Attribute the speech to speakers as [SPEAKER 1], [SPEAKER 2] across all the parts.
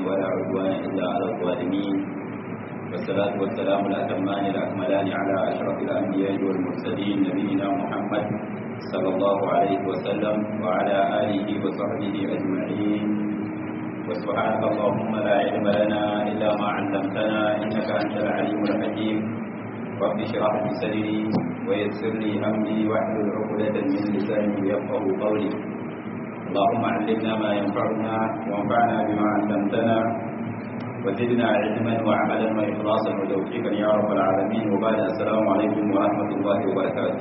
[SPEAKER 1] ولا عدوان إلا على الظالمين والصلاة والسلام الأتمان الأكملان على أشرف الأنبياء والمرسلين نبينا محمد صلى الله عليه وسلم وعلى آله وصحبه أجمعين وسبحانك اللهم لا علم لنا إلا ما علمتنا إنك أنت العليم الحكيم رب اشرح لي صدري ويسر لي أمري واحلل عقدة من لساني يفقه قولي اللهم علمنا ما ينفعنا وانفعنا بما علمتنا وزدنا علما وعملا وإخلاصا وتوفيقا يا رب العالمين وبعد السلام عليكم ورحمة الله وبركاته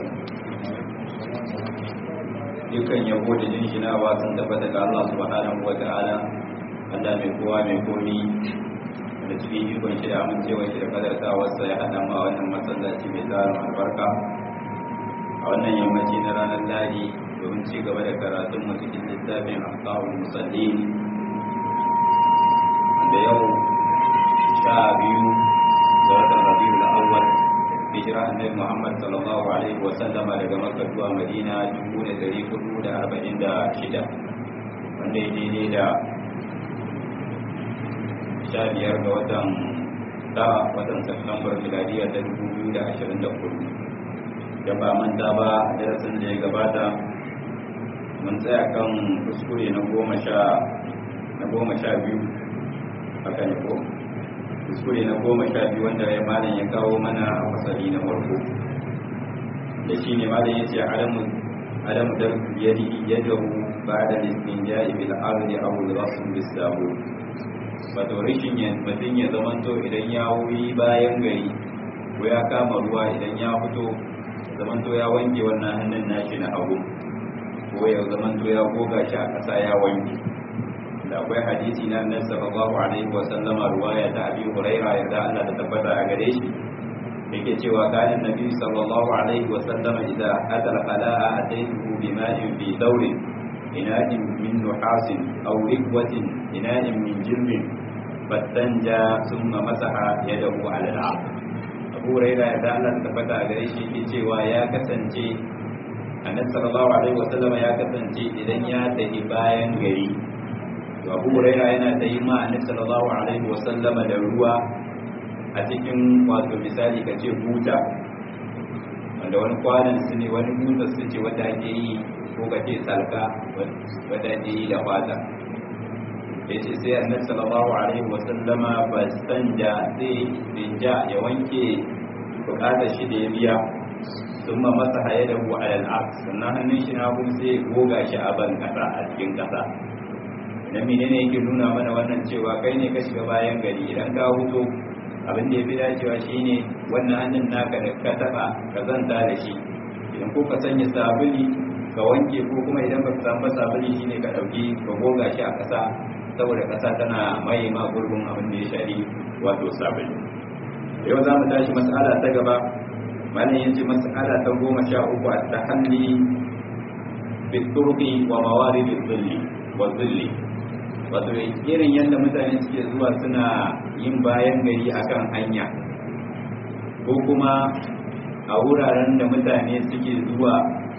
[SPEAKER 1] dukkan yabo da jinjinawa sun tabbata ga Allah subhanahu wa ta'ala Allah mai kowa mai komi da cikin ikon shi da amincewa shi da kadartawarsa ya haɗa ma wannan masallaci mai tsarin albarka a wannan yammaci na ranar ladi domin ci gaba da karatun mu cikin littafin ahkamul musallin da yau sha biyu ga watan rabiul awwal hijira annabi Muhammad sallallahu alaihi wa sallama daga Makka zuwa Madina 1446 wanda ya daidai da sha biyar ga watan ta watan September miladiya ta 2024 da ba manta ba darasin da ya gabata mun tsaya kan kuskure na goma sha na goma sha biyu haka ne ko kuskure na goma sha biyu wanda ya malam ya kawo mana a fasali na farko da shi ne malam ya ce alamu alamu da yadi yadahu ba'da istinja'i bil ardi aw al rasul bis sabu wato rishin ya mutum ya zamanto idan ya wuyi bayan gari ko ya kama ruwa idan ya fito zamanto ya wanke wannan hannun nashi na hagu ko ya zamanto ya goga shi a ƙasa ya wanke da akwai hadisi na annabi sallallahu alaihi wa sallama ruwaya ta abi huraira yadda Allah ta tabbata a gare shi yake cewa kana nabi sallallahu alaihi wa sallama idza adala qala'a ataytuhu bima'in fi dawrin ina'in min nuhasin aw rikwatin ina'in min jilmin fattanja thumma masaha yadahu ala al-'ard abu huraira yadda Allah ta tabbata a gare shi yake cewa ya kasance annabi sallallahu alaihi wa sallama ya kasance idan ya tafi bayan gari to abu huraira yana ta yi ma annabi sallallahu alaihi wasallama da ruwa a cikin wato misali ka ce buta wanda wani kwanan su ne wani buta su ce wanda ake yi ko ka ce salka wanda ake yi da fata ya ce sai annabi sallallahu alaihi wasallama ba sanja sai dinja ya wanke bukatar shi da ya biya sun ma masa haye da hu alal aks sannan hannun shi na kuma sai goga shi a ban kasa a cikin kasa idan menene yake nuna mana wannan cewa kai ne ka shiga bayan gari idan ka huto abin da ya fi dacewa shine wannan hannun naka da ka taba ka zanta da shi idan ko ka sanya sabuli ka wanke ko kuma idan ba ka samu sabuli shine ka dauki ka goga shi a kasa saboda kasa tana mai ma gurbin abin da ya shari wato sabuli yau za mu tashi mas'ala ta gaba malam yace mas'ala ta goma sha uku a tahalli bi turqi wa mawarid dhilli wa dhilli wato irin yadda mutane suke zuwa suna yin bayan gari akan hanya ko kuma a wuraren da mutane suke zuwa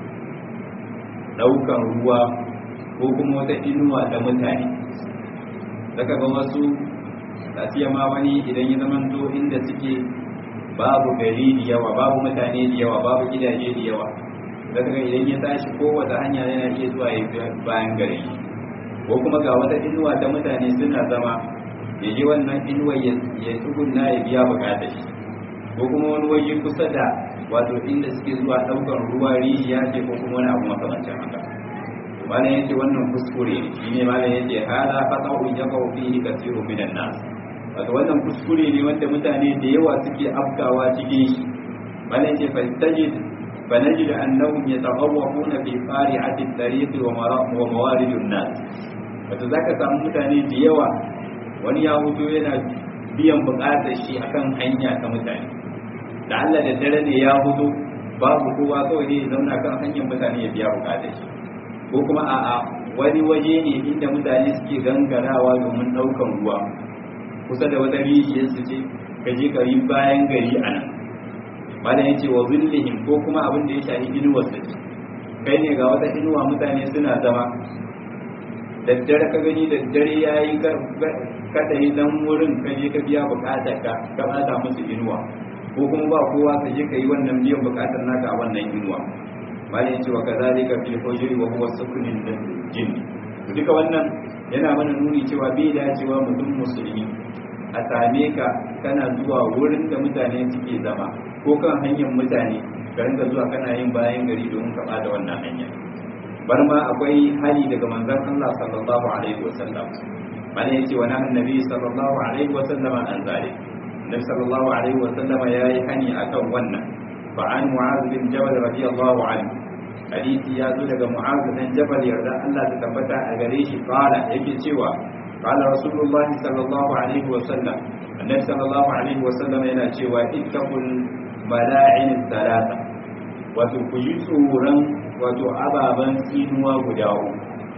[SPEAKER 1] daukan ruwa ko kuma wata inuwa da mutane daga ga wasu tafiya ma wani idan ya zamanto inda suke babu gari da yawa babu mutane da yawa babu gidaje da yawa daga idan ya tashi kowace hanya yana iya zuwa ya bayan gari ko kuma ga wata inuwa ta mutane suna zama ya ji wannan inuwa ya tsugunna ya biya bukatar shi ko kuma wani waje kusa da wato inda suke zuwa daukar ruwa rijiya ce ko kuma wani abu makamancin haka malam yace wannan kuskure ne shine malam yace hada fata'u yaqau fihi kathirun minan nas wato wannan kuskure ne wanda mutane da yawa suke afkawa cikin shi malam yace fa tajid فنجد أنهم يتغوطون في قارعة الطريق وموارد الناس wato za ka samu mutane da yawa wani ya hutu yana biyan bukatar shi akan hanya ta mutane da Allah da dare ne ya hutu babu kowa kawai ne zauna kan hanyar mutane ya biya bukatar shi ko kuma a'a wani waje ne inda mutane suke gangarawa domin ɗaukan ruwa kusa da wata rijiyar su ce ka je ka yi bayan gari a nan malam ya ce wa zillihim ko kuma abin da ya shafi inuwar su ce kai ne ga wata inuwa mutane suna zama daddare ka gani daddare ya yi ka tafi dan wurin ka je ka biya bukatar ka ka bata musu inuwa ko kuma ba kowa ka je ka yi wannan biyan bukatar naka a wannan inuwa bani ya ce wa kazalika fil hujri wa huwa sukunin jinn duka wannan yana mana nuni cewa bai dacewa mutum musulmi a same ka kana zuwa wurin da mutane suke zama ko kan hanyar mutane ka rinka zuwa kana yin bayan gari domin ka bada wannan hanya bar ma akwai hali daga manzon Allah sallallahu alaihi wasallam bani ya ce wa nahan nabi sallallahu alaihi wasallam an zalik nabi sallallahu alaihi wasallam yayi hani akan wannan fa an mu'az bin jabal radiyallahu anhu hadisi ya zo daga mu'az bin jabal yarda Allah ta tabbata a gare shi qala yake cewa qala rasulullahi sallallahu alaihi wasallam annabi sallallahu alaihi wasallam yana cewa ittaqul mala'in thalatha wato ku yi tsoron wato ababan tsinuwa guda uku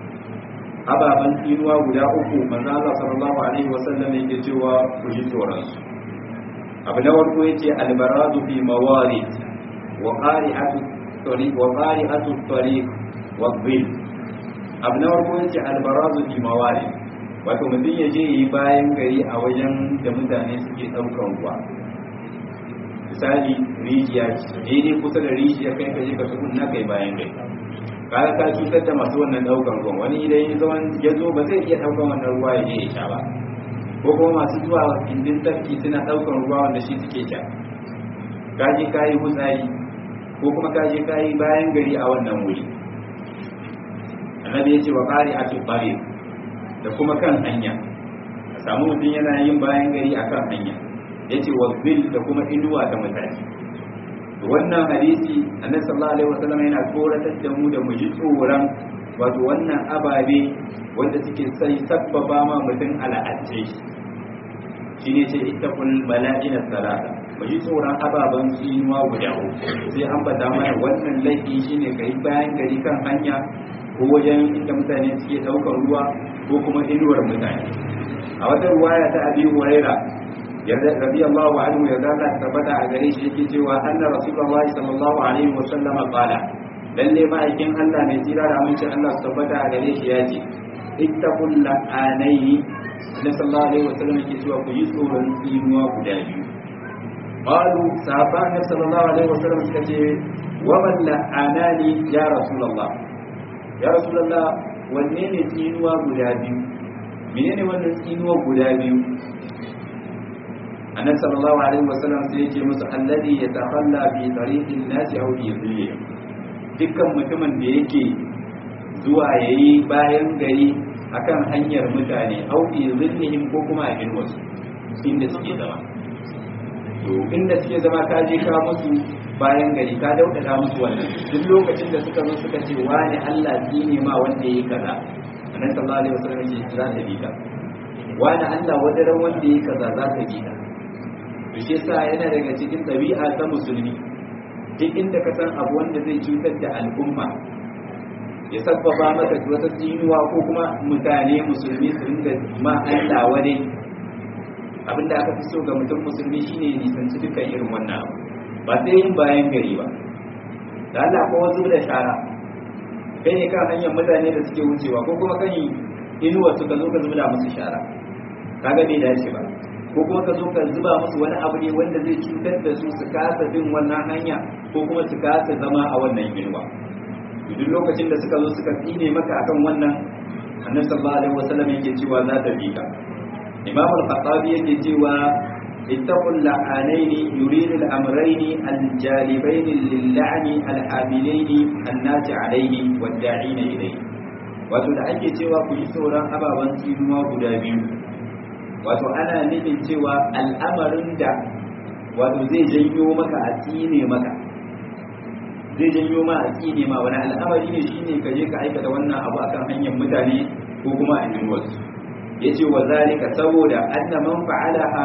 [SPEAKER 1] ababan tsinuwa guda uku manzo Allah sallallahu alaihi wasallam yake cewa ku yi tsoron su abu na farko yace albaradu fi mawarid wa qari'atu tariq wa qari'atu tariq wa dhil abu na farko yace albaradu fi mawarid wato mutum ya je yi bayan gari a wajen da mutane suke ɗaukar ruwa misali rijiya daidai kusa da rijiya kai ka je ka tukun na kai bayan gari kaga ka cutar da masu wannan ɗaukar ruwan wani idan ya zo ya zo ba zai iya ɗaukar wannan ruwa ya je ya sha ba ko kuma masu zuwa indin tafki suna ɗaukar ruwa wanda shi suke sha ka je ka yi hutsari ko kuma ka je ka yi bayan gari a wannan wuri annabi ya ce wa ƙari a tuɓare da kuma kan hanya a samu mutum yana yin bayan gari a kan hanya ya ce wa bil da kuma inuwa da mutane wannan hadisi annabi sallallahu alaihi wasallam yana koratar da mu da mu ji tsoron wato wannan ababe wanda suke sai sabbaba ma mutum al'adce shi shine ce ittaqul mala'ina salata mu ji tsoron ababen tsinuwa guda sai an bada mana wannan laifi shine kai bayan gari kan hanya ko wajen inda mutane suke daukar ruwa ko kuma inuwar mutane a wata ruwaya ta abi huraira yarda radiyallahu anhu ya zaka tabbata a gare shi yake cewa anna rasulullahi sallallahu alaihi wa sallam qala lalle ma'aikin Allah mai tsira da aminci Allah su tabbata a gare shi yace ittaqul la'anaini annabi sallallahu alaihi wa sallam yake cewa ku yi tsoron tsinuwa guda biyu qalu sahaba annabi sallallahu alaihi wa sallam suka ce wa man la'anani ya rasulullah ya rasulullah wanne ne tsinuwa guda biyu menene wannan tsinuwa guda biyu annabi sallallahu alaihi wasallam sai yake musu alladhi yatakhalla fi tariqin nasi aw fi dhillihim dukkan mutumin da yake zuwa yayi bayan gari akan hanyar mutane aw fi dhillihim ko kuma a irin wasu inda suke zama to inda suke zama ka je ka musu bayan gari ka daudada musu wannan duk lokacin da suka zo suka ce wani Allah ne ma wanda yayi kaza annabi sallallahu alaihi wasallam ya ce za ta bi ka wani Allah wadaran wanda yayi kaza za ka bi ka to shi yasa yana daga cikin ɗabi'a ta musulmi duk inda ka san abu wanda zai cutar da al'umma ya sabbaba maka wata tsinuwa ko kuma mutane musulmi su ringa ma Allah wani abinda aka fi so ga mutum musulmi shine ya nisanci dukkan irin wannan abu ba sai yin bayan gari ba da Allah ko wasu da shara kai ne kan hanyar mutane da suke wucewa ko kuma kan inuwa suka zo ka zuba musu shara kaga bai dace ba ko kuma ka zo ka zuba musu wani abu ne wanda zai cutar da su su kasa bin wannan hanya ko kuma su kasa zama a wannan inuwa duk lokacin da suka zo suka tsine maka akan wannan annabi sallallahu alaihi wasallam yake cewa za ta bi ka imam al-khattabi yake cewa ittaqul la'anaini yuridu al-amrayni al-jalibayn lil-la'ni al-hamilayn an-nasi alayhi wad-da'ina ilayhi wato da ake cewa ku yi tsoron ababen tsinuwa guda biyu wato ana nufin cewa al'amarin da wato zai janyo maka a tsine maka zai janyo ma a tsine ma wani al'amari ne shine ka je ka aikata wannan abu akan hanyar mutane ko kuma a yin wasu yace wa zalika saboda anna man fa'alaha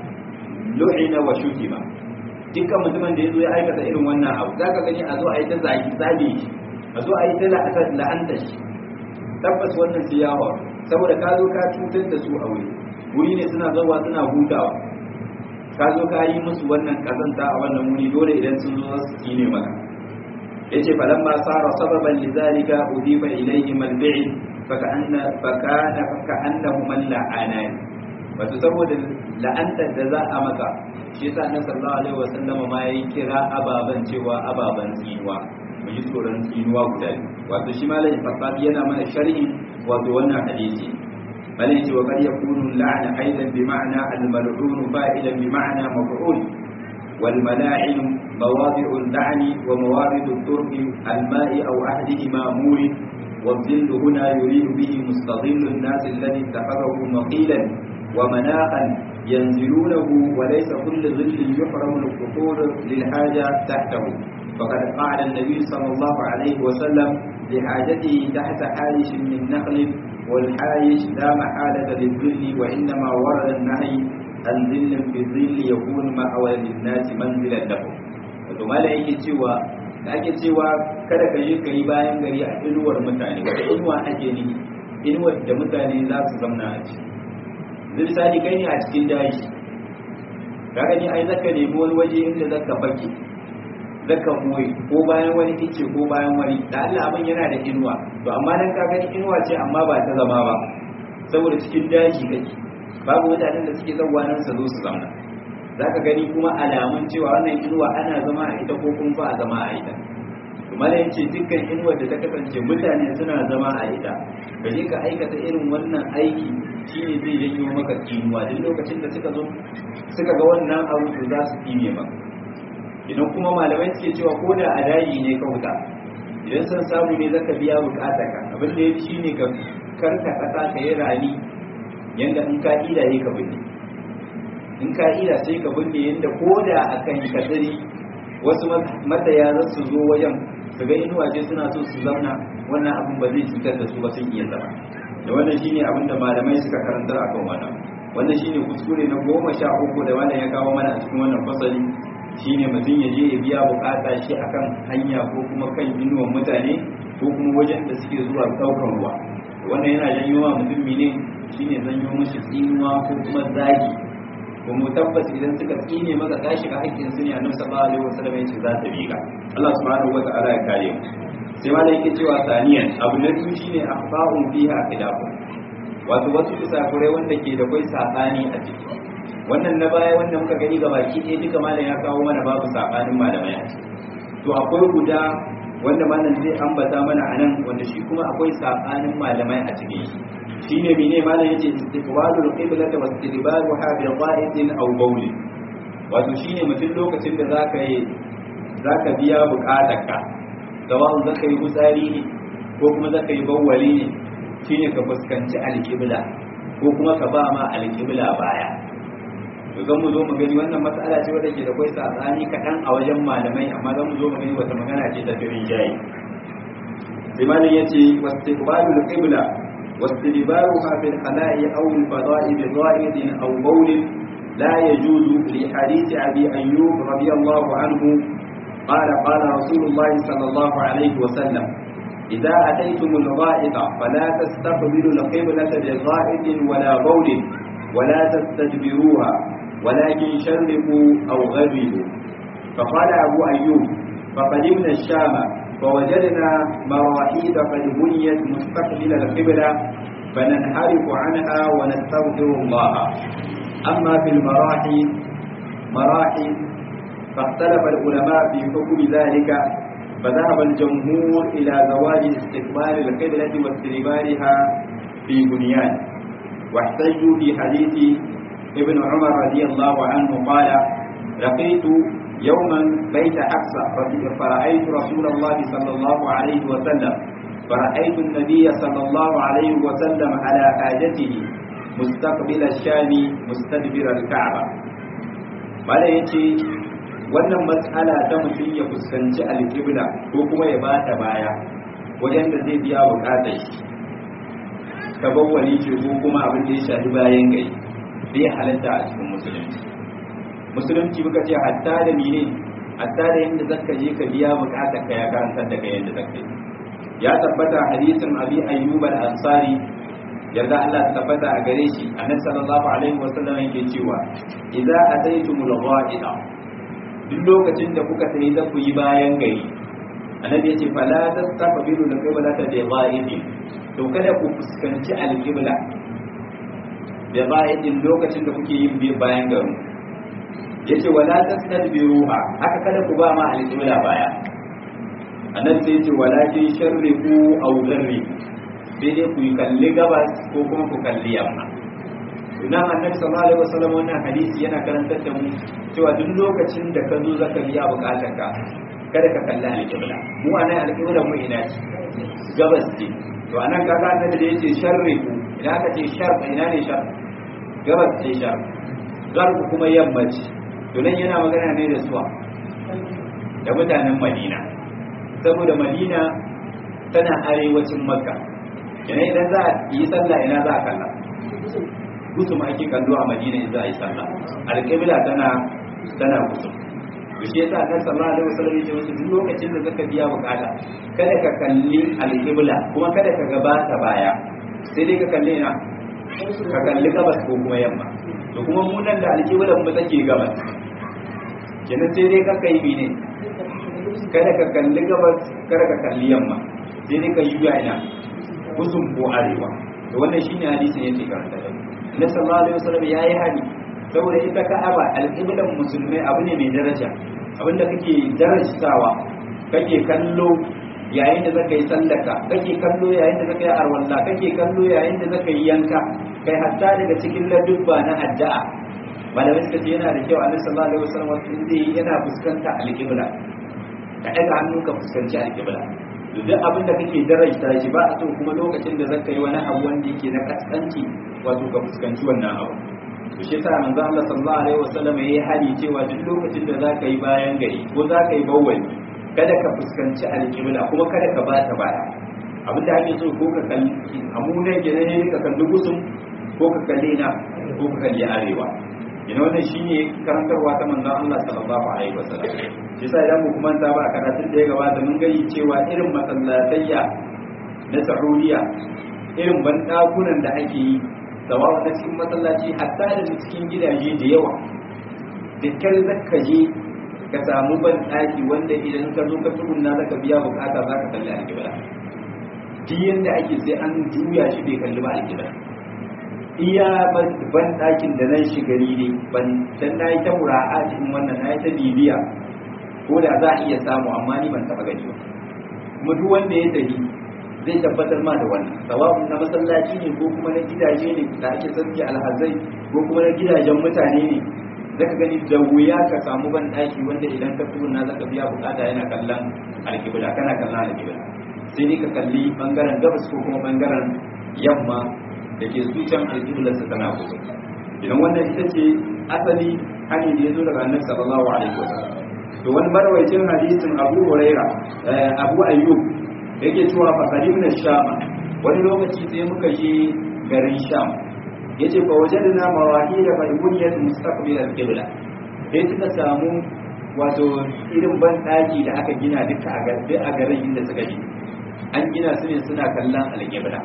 [SPEAKER 1] lu'ina wa shutima dukkan mutumin da yazo ya aikata irin wannan abu zaka gani a zo a yi ta zagi zagi a zo a yi ta la'anta shi tabbas wannan siyawa saboda ka zo ka cutar da su a wuri wuri ne suna zauwa suna hutawa ka zo ka yi musu wannan kazanta a wannan wuri dole idan sun zo su yi ne maka yace falamma sara sababan lidhalika udifa ilayhi man bi'i faka'anna fakana faka'annahu man la'anani wato saboda la'antar da za a maka shi yasa annabi sallallahu alaihi wasallama ma yayi kira ababan cewa ababan tsinuwa mu yi tsoron tsinuwa guda wato shi malamin fasafi yana mana sharhi wato wannan hadisi malai ce wa qad yakunu la'ana aidan bi ma'na al-mal'un fa'ilan bi ma'na maf'ul wal mala'in mawadi'u al-la'n wa mawaridu al-turq al-ma'i aw ahdihima murid والظل هنا يريد به مستظل الناس الذي اتخذه مقيلا ومناخا ينزلونه وليس كل ظل يحرم القصور للحاجة تحته فقد قعد النبي صلى الله عليه وسلم لحاجته تحت حالش من نخل والحايش لا محالة للظل وإنما ورد النهي عن ظل في الظل يكون مأوى للناس منزلا لهم ثم لا cewa da ake cewa kada ka yi ka yi bayan gari a inuwar mutane wata inuwa ake ni inuwar da mutane za su zamna a ciki zai misali kai ne a cikin daji ka gani ai zaka nemi wani waje inda zaka fake zaka moyi ko bayan wani ice ko bayan wani da Allah abin yana da inuwa to amma dan ka gani inuwa ce amma ba ta zama ba saboda cikin daji kake babu mutanen da suke zauwa nan su zo su zauna zaka gani kuma alamun cewa wannan inuwa ana zama a ita ko kuma ba a zama a ita kuma da yace dukkan inuwar da ta kasance mutane suna zama a ita ka je ka aikata irin wannan aiki shine zai janyo maka tsinuwa duk lokacin da suka zo suka ga wannan abu to za su tsine maka idan kuma malamai suke cewa ko da a daji ne ka wuta idan san samu ne zaka biya bukatarka abin da yafi shine ka karka kasa ka yi rani yanda in ka ida yi ka binne in ka ida sai ka binne yanda ko da akan kadari wasu mataya za su zo wajen su ga inuwa ce suna so su zauna wannan abin ba zai cutar da su ba sun iya zama da wannan shine abin da malamai suka karantar akan wannan wannan shine kuskure na goma sha uku da wannan ya kawo mana a cikin wannan fasali shine mutum ya je ya biya bukata shi akan hanya ko kuma kan inuwan mutane ko kuma wajen da suke zuwa daukan ruwa wannan yana janyo wa mutum ne shine zanyo mishi tsinuwa ko kuma zagi ko mu tabbas idan suka tsine maka ka shiga haƙƙin su ne annabi sallallahu alaihi wasallam ya ce za ta bi ka Allah subhanahu wa ta'ala ya kare mu sai ma da yake cewa saniyan abu na biyu shine akhfa'un fiha khilafun wato wasu kusakurai wanda ke da kai sabani a ciki wannan na baya wanda muka gani ga baki ɗaya duka malam ya kawo mana babu sabanin malamai a ciki to akwai guda wanda malam zai ambata mana a nan wanda shi kuma akwai sabanin malamai a cikin shi shine mene malam yace istiqbalul qiblati wa istidbaruha bi qa'idin aw bawl wato shine mutum lokacin da zaka yi zaka biya bukatarka sawa'un zaka yi gutsari ne ko kuma zaka yi bawwali ne shine ka fuskanci alqibla ko kuma ka ba ma alqibla baya to zan mu zo mu gani wannan matsala ce wadda ke da kwai sabani kaɗan a wajen malamai amma zan mu zo mu gani wata magana ce ta firin jayi sai malam yace wastiqbalul qibla واستدبارها في الخلاء أو الفضاء بضائد أو بول لا يجوز لحديث أبي أيوب رضي الله عنه قال قال رسول الله صلى الله عليه وسلم إذا أتيتم الغائط فلا تستقبلوا القبلة بغائط ولا بول ولا تستدبروها ولكن شرقوا أو غربوا فقال أبو أيوب فقدمنا الشام فوجدنا مراحيض قد بنيت مستقبل القبلة فننحرف عنها ونستغفر الله أما في المراحيض مراحيض فاختلف العلماء في حكم ذلك فذهب الجمهور إلى زواج استقبال القبلة واستدبارها في بنيان واحتجوا في حديث ابن عمر رضي الله عنه قال لقيت يوما بيت حفصة فرأيت رسول الله صلى الله عليه وسلم فرأيت النبي صلى الله عليه وسلم على حاجته مستقبل الشام مستدبر الكعبة bada ya ce wannan matsala ta mutum ya fuskanci alƙibla ko kuma ya bata baya wajen da zai biya bukatar shi ta bawwali ce ko kuma abin da ya shafi bayan gai bai halatta a cikin musulunci musulunci muka ce hatta da mine hatta da yadda zaka je ka biya bukatar ka ya karantar da kai yadda zaka yi ya tabbata hadisin abi ayyub al-ansari yarda Allah ta tabbata a gare shi annabi sallallahu alaihi wasallam yake cewa idza ataytumul gha'ida duk lokacin da kuka tayi za ku yi bayan gari annabi yace fala tastaqbilu al-qiblata bi gha'idin to kada ku fuskanci al-qibla da bayan lokacin da kuke yin bayan garin yace wala tastadbiruha haka kada ku ba ma alqibla baya annabi sai yace walakin sharriqu aw gharri sai dai ku kalli gabas ko kuma ku kalli yamma idan annabi sallallahu alaihi wasallam wannan hadisi yana karantar da mu cewa duk lokacin da ka zo zaka biya bukatar ka kada ka kalli alqibla mu anan alqibla mu ina ce gabas ce to anan kaga annabi da yace sharriqu idan aka ce shar ina ne shar gabas ce shar garbu kuma yamma ce to nan yana magana ne da suwa da mutanen madina saboda madina tana arewacin makka yana idan za a yi sallah ina za a kalla kusum ake kallo a madina in za a yi sallah alƙibla tana tana kusum to shi yasa annabi sallallahu alaihi wasallam ya ce wasu duk lokacin da zaka biya bukata kada ka kalli alƙibla kuma kada ka gabata baya sai dai ka kalli ina ka kalli gabas ko kuma yamma to kuma mu nan da alƙiblan mu take gabas kenan sai dai ka kai ne kada ka kalli gabas kada ka kalli yamma sai dai ka yi ya ina kusun ko arewa to wannan shine hadisin yake karanta da Annabi sallallahu alaihi wasallam yayi hadi saboda ita Ka'aba alqiblan musulmai abu ne mai daraja abinda kake darajawa kake kallo yayin da zaka yi sallaka kake kallo yayin da zaka yi arwalla kake kallo yayin da zaka yi yanka kai hatta daga cikin ladubba na addu'a malamai suka ce yana da kyau annabi sallallahu alaihi wasallam wasu zai yana fuskanta alqibla ka ɗaga hannu ka fuskanci alqibla to duk abin da kake daraja shi ba a so kuma lokacin da zaka yi wani abu wanda yake na kaskanci wato ka fuskanci wannan abu to shi yasa manzo Allah sallallahu alaihi wasallam yayi hali cewa duk lokacin da zaka yi bayan gari ko zaka yi bawwali kada ka fuskanci alqibla kuma kada ka bata baya abin da ake so ko ka kalli amunan gine ne ka kalli gusum ko ka kalli na ko ka kalli arewa ina wannan shine karantarwa ta manzon Allah sallallahu alaihi wasallam shi sai idan mu kuma ta ba karatun da ya gabata mun gani cewa irin masallatayya na Saudiya irin bandakunan da ake yi sawawa na cikin masallaci hatta da cikin gidaje da yawa dukkan zakka je ka samu ban daki wanda idan ka zo ka tsugunna zaka biya bukata zaka kalli alƙibla duk yanda ake sai an juya shi bai kalli ba alƙibla iya ban ɗakin da nan shi gari ne ban dan na yi ta mura'a cikin wannan na yi ta bibiya ko da za a iya samu amma ni ban taɓa gani ba kuma duk wanda ya tafi zai tabbatar ma da wannan sawa'un na masallaci ne ko kuma na gidaje ne da ake sarki alhazai ko kuma na gidajen mutane ne zaka gani da wuya ka samu ban ɗaki wanda idan ka tsuna zaka biya bukata yana kallon alkibla kana kallon alkibla sai dai ka kalli bangaren gabas ko kuma bangaren yamma da ke su can alƙiblarsa tana kusa idan wannan ita ce asali hanyar da ya zo daga annabi sallallahu alaihi wasallam to wani marwaicin hadisin abu huraira abu ayyub yake cewa fa qadimna shama wani lokaci sai muka je garin sham yace fa wajadna mawahida fa buniyat mustaqbil al-qibla sai suka samu wato irin ban daki da aka gina duka a garin inda suka je an gina su ne suna kallon al-qibla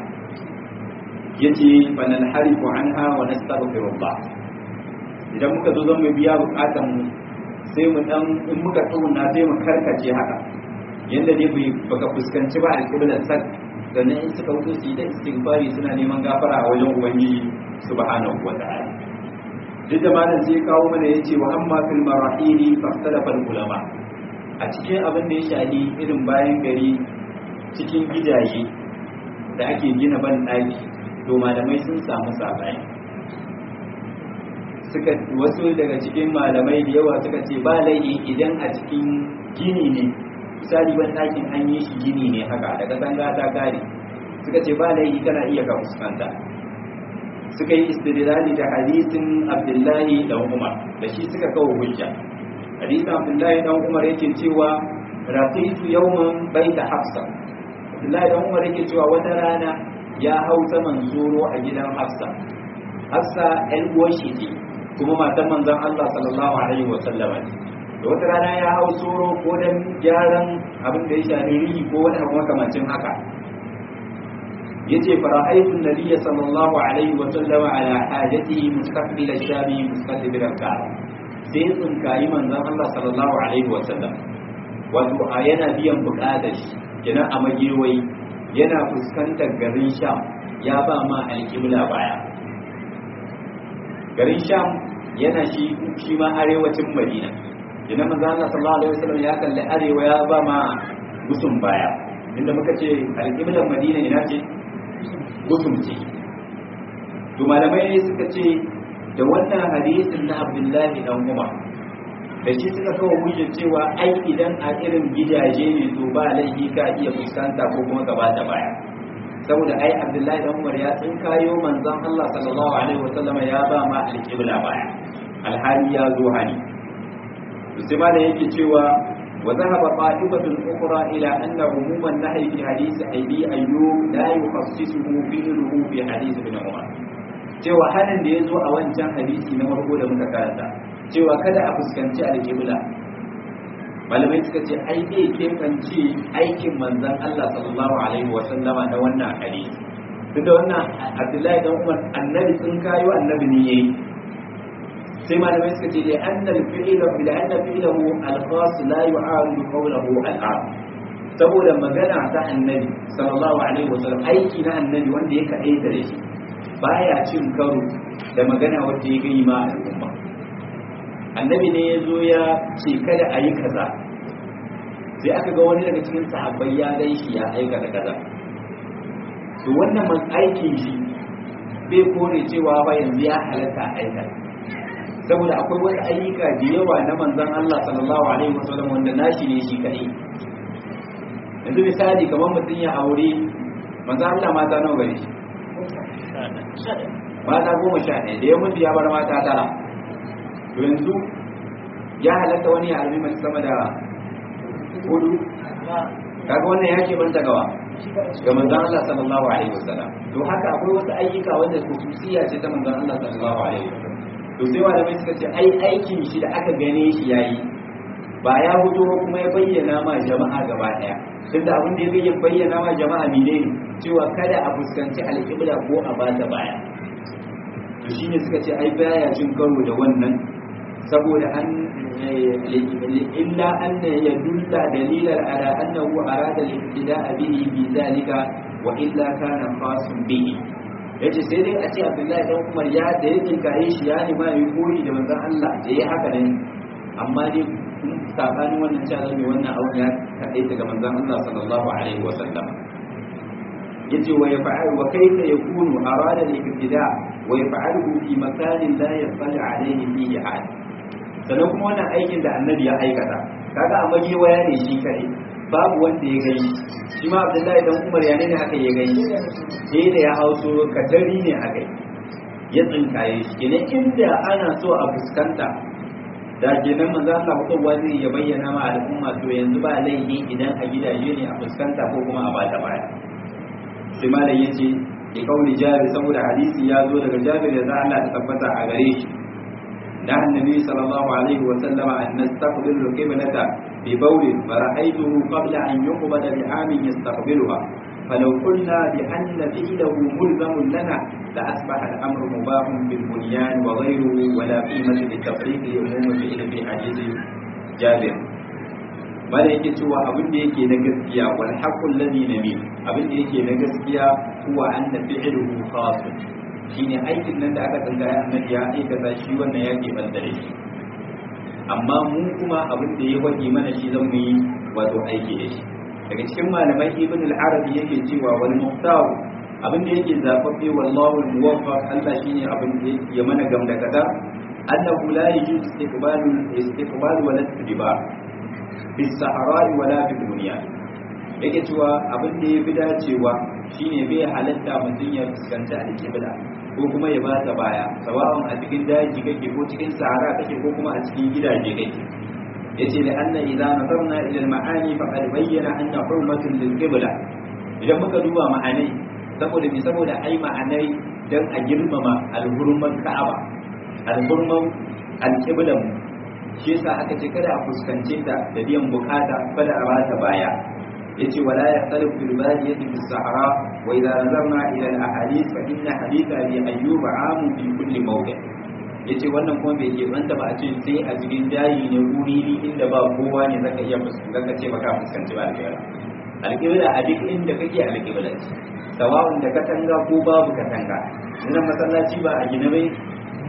[SPEAKER 1] yace banan harifu anha wa nastaghfirullah idan muka zo zan mu biya bukatan mu sai mu dan in muka tsuna sai mu karkace haka yanda ne bai baka fuskanci ba alƙiblar sak sannan in suka wuce su yi da istighfari suna neman gafara a wajen ubangiji subhanahu wa ta'ala duk da malam sai kawo mana yace wa amma fil marahili fahtalafa ulama a cikin abin da ya shahi irin bayan gari cikin gidaje da ake gina ban ɗaki to malamai sun samu sabani suka wasu daga cikin malamai da yawa suka ce ba laifi idan a cikin gini ne misali ban ɗakin an yi shi gini ne haka daga tanga ta kare suka ce ba laifi kana iya ka fuskanta suka yi istidlali da hadisin abdullahi dan umar da shi suka kawo hujja hadisin abdullahi dan umar yake cewa raqitu yawman baita hafsa abdullahi dan umar yake cewa wata rana ya hau saman zoro a gidan hafsa hafsa ɗan uwan shi ce kuma matan manzon Allah sallallahu alaihi wa sallama ne da wata rana ya hau tsoro ko dan gyaran abin da ya shafi rihi ko wani abu makamancin haka yace fara'aytu an-nabiyya sallallahu alaihi wa sallama ala hajatihi mustaqbil ash-shami mustaqbil al-ka'ba sai tsinkayi manzon Allah sallallahu alaihi wa sallam wato a yana biyan bukatar shi kina a magewai yana fuskantar garin sham ya ba ma alƙibla baya garin sham yana shi shi ma arewacin madina idan manzo Allah sallallahu alaihi wasallam ya kalli arewa ya ba ma gusum baya inda muka ce alƙiblar madina ina ce gusum ce to malamai suka ce da wannan hadisin na abdullahi dan umar da shi suka kawo hujjar cewa ai idan a irin gidaje ne to ba laifi ka iya fuskanta ko kuma gaba da baya saboda ai abdullahi dan umar ya tsinkayo manzon Allah sallallahu alaihi wasallam ya ba ma alqibla baya alhali ya zo hani to sai ma da yake cewa wa zahaba qa'ibatun ukhra ila anna umuman nahyi fi hadith abi ayyub la yukhassisuhu fi'luhu fi hadith ibn umar cewa hanin da ya zo a wancan hadisi na farko da muka karanta cewa kada a fuskanci alƙibla malamai suka ce ai zai keɓance aikin manzan Allah sallallahu alaihi wa sallama na wannan hadisi tun da wannan abdullahi dan umar annabi sun kayo annabi ne yayi sai malamai suka ce da annal fi'ila da anna fi'lahu al-khas la yu'aridu qawluhu al-am saboda magana ta annabi sallallahu alaihi wa sallam aiki na annabi wanda ya kaɗaita da shi baya cin karo da magana wanda ya gani ma al'umma annabi ne ya zo ya ce kada a yi kaza sai aka ga wani daga cikin sahabbai ya gan shi ya aikata kaza to wannan man aikin shi bai kore cewa ba yanzu ya halatta aikata saboda akwai wasu ayyuka da yawa na manzon Allah sallallahu alaihi wasallam wanda nashi ne shi kadai yanzu misali kamar mutum ya aure manzon Allah mata nawa gare shi mata goma sha ɗaya da ya mutu ya bar mata tara to yanzu ya halatta wani ya almi mace sama da hudu kaga wannan ya ke banta gawa ga manzon Allah sallallahu alaihi wasallam to haka akwai wasu ayyuka wanda khususiya ce ta manzon Allah sallallahu alaihi wasallam to sai malamai suka ce ai aikin shi da aka gane shi yayi ba ya fito kuma ya bayyana ma jama'a gaba daya duk da abin da ya bayyana ma jama'a ne cewa kada a fuskanci alƙibla ko a bata baya to shine suka ce ai baya cin karo da wannan saboda an illa anna yadulla dalilan ala annahu arada al-ibtida'a bihi bi zalika wa illa kana khasun bihi yace sai dai a ce Abdullahi dan Umar ya da yake kai shi ya ne ma yi koyi da manzon Allah da yayi haka ne amma dai sabanin wannan cewa zai wannan abu ya kadai daga manzon Allah sallallahu alaihi wa sallam yace wa yaf'al wa kayfa yakunu arada al-ibtida' wa yaf'aluhu fi makanin la yasali alayhi fihi ahad sannan kuma wannan aikin da annabi ya aikata kaga a waya ne shi kare babu wanda ya gani shi ma abdullahi dan umar ya ne haka ya gani sai da ya hauso kadari ne haka ya tsinkaye shi kenan inda ana so a fuskanta da kenan manzo Allah mutuwa zai ya bayyana ma al'umma to yanzu ba laifi idan a gidaje ne a fuskanta ko kuma a bata baya sai malam yace da kauli jabir saboda hadisi ya zo daga jabir da Allah ta tabbata a gare shi da annabi sallallahu alaihi wa sallama an nastaqbilu qiblata bi bawl fara'aytuhu qabla an yuqbala bi amin yastaqbiluha فلو قلنا بأن فعله ملزم لنا لأصبح الأمر مباح بالبنيان وغيره ولا قيمة للتفريق عموم فعل في حديث جابر bada yake cewa abin da yake na gaskiya wal haqqul ladhi nabi abin da yake na gaskiya huwa anna fi'luhu khas shine aikin nan da aka tsangaya annabi ya aikata shi wannan yake bandare shi amma mu kuma abin da ya wadi mana shi zan yi wato aiki da shi daga cikin malamai ibn al-arabi yake cewa wal muhtar abin da yake zababbe wallahu al-muwaffaq Allah shine abin da ya mana gamdakata annahu la yujuz istiqbalu istiqbal wa la fi sahara'i wala fi duniya yake cewa abin da ya fi dacewa shine bai halatta mutum ya fuskanci alƙibla ko kuma ya ba ta baya sawa'un a cikin daji kake ko cikin sahara kake ko kuma a cikin gidaje kake yace da anna idza nazarna ila al-ma'ani faqad bayyana anna hurmatun lil qibla idan muka duba ma'anai saboda bi saboda ai ma'anai dan a girmama al-hurman ka'aba al-hurman al-qibla shi yasa aka ce kada a fuskance ta da biyan bukata kada a bata baya yace wala ya talib bil badiyati bis sahara wa idza nazarna ila al ahadith fa inna haditha bi ayyub amu fi kulli mawdi yace wannan kuma bai ke wanda ba a ce sai a cikin dayi ne guri inda ba kowa ne zaka iya fuskanta ce baka fuskanci ba alƙibla alƙibla a duk inda kake alƙibla ce sawa'un da katanga ko babu katanga nan masallaci ba a gina bai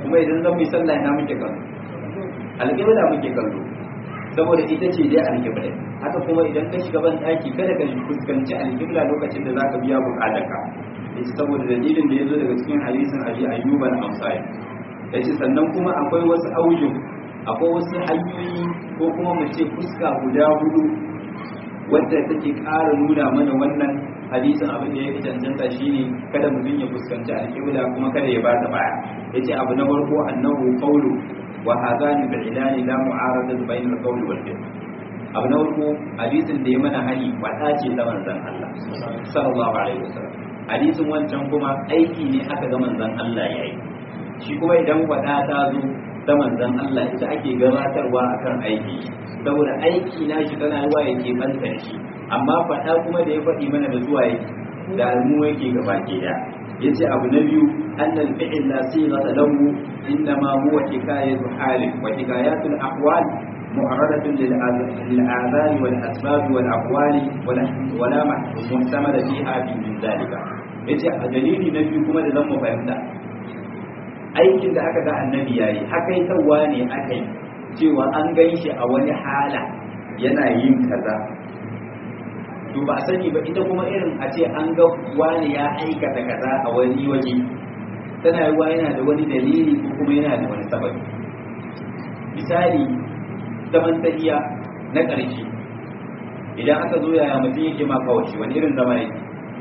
[SPEAKER 1] kuma idan zan yi sallah ina muke kallo alƙibla muke kallo saboda ita ce dai alƙibla haka kuma idan ka shiga ban ɗaki kada ka fuskanci alƙibla lokacin da zaka biya buƙatarka yace saboda dalilin da ya zo daga cikin hadisin abi ayyub al-ansari yace sannan kuma akwai wasu auju akwai wasu hanyoyi ko kuma mu ce fuska guda hudu wadda take ƙara nuna mana wannan hadisin abin da ya fi cancanta shine kada mutum ya fuskanci alƙibla kuma kada ya bata baya yace abu na farko annahu qawlu wa hadani bil ilani la mu'arada bayna al-qawli wal fi'l abu na farko hadisin da ya mana hani wata ce ta manzon Allah sallallahu alaihi wasallam hadisin wancan kuma aiki ne aka ga manzon Allah yayi shi kuma idan wada ta zo ta manzon Allah ita ake gabatarwa akan aiki saboda aiki na shi tana zuwa yake banta shi amma faɗa kuma da ya faɗi mana da zuwa yake da almu yake gaba ke da yace abu na biyu annal fi'l la sighata lahu innama huwa hikayatu halin wa hikayatul ahwal معرضة للآذان والأسباب والأقوال ولا محتمل فيها من ذلك yace a dalili na biyu kuma da zan mu fahimta aikin da aka ga annabi yayi hakaitawa ne aka yi cewa an gan shi a wani hala yana yin kaza to ba sani ba ita kuma irin a ce an ga wani ya aikata kaza a wani waje tana yiwa yana da wani dalili ko kuma yana da wani sababi misali zaman tahiya na ƙarshe idan aka zo yaya mutum yake ma kawashi wani irin zama yake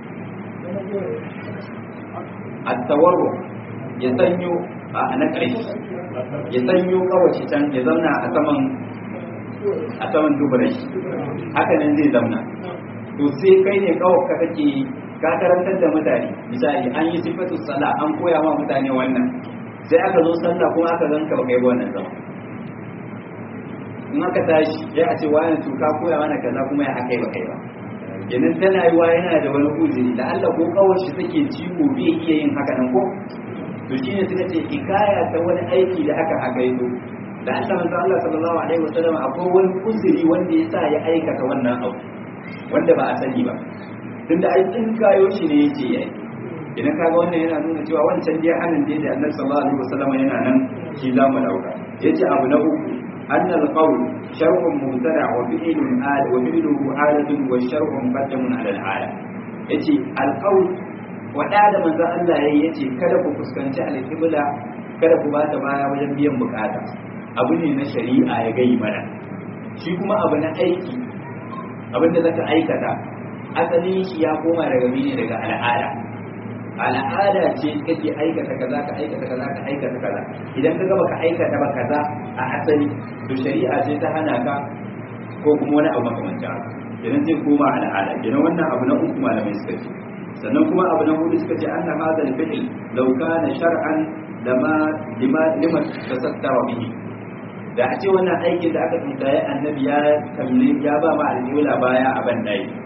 [SPEAKER 1] a tawarro ya sanyo a na ƙarshe ya sanyo kawashi can ya zauna a saman a saman dubarai haka nan zai zauna to sai kai ne kawai ka kake ka karantar da mutane misali an yi sifatu sala an koya ma mutane wannan sai aka zo sallah kuma aka zanka ba kai wannan zama in aka tashi ya a ce wani to ka koya mana kaza kuma ya haka ba kai ba kenan tana yi wa yana da wani uzuri da Allah ko kawai shi take ciwo bai iya yin haka nan ko to shine suka ce hikaya ta wani aiki da aka haka yi da Allah manzo Allah sallallahu alaihi wasallam akwai wani uzuri wanda ya sa ya aikata wannan abu wanda ba a sani ba tunda ai in kayo shi ne yace yayi idan kaga wannan yana nuna cewa wancan dai hanin dai da Annabi sallallahu alaihi wasallam yana nan shi za mu dauka yace abu na uku أن القول شرع مبتدع وفعل آل وفعله آلة والشرع مقدم على الآلة yace alƙaul waɗa da manzo Allah yayi yace kada ku fuskanci alƙibla kada ku bata baya wajen biyan bukata abu ne na shari'a ya gai mana shi kuma abu na aiki abinda zaka aikata asalin shi ya koma daga mene daga al'ada al'ada ce kake aikata kaza ka aikata kaza ka aikata kaza idan ka gaba ka aikata ba kaza a asali to shari'a ce ta hana ka ko kuma wani abu makamancin haka idan zai koma al'ada idan wannan abu na uku malamai suka ce sannan kuma abu na hudu suka ce anna hadha al-fi'l law kana shar'an lama lima lima tasattara bihi da a ce wannan aikin da aka tsaye annabi ya kalli ya ba ma alƙibla baya a ban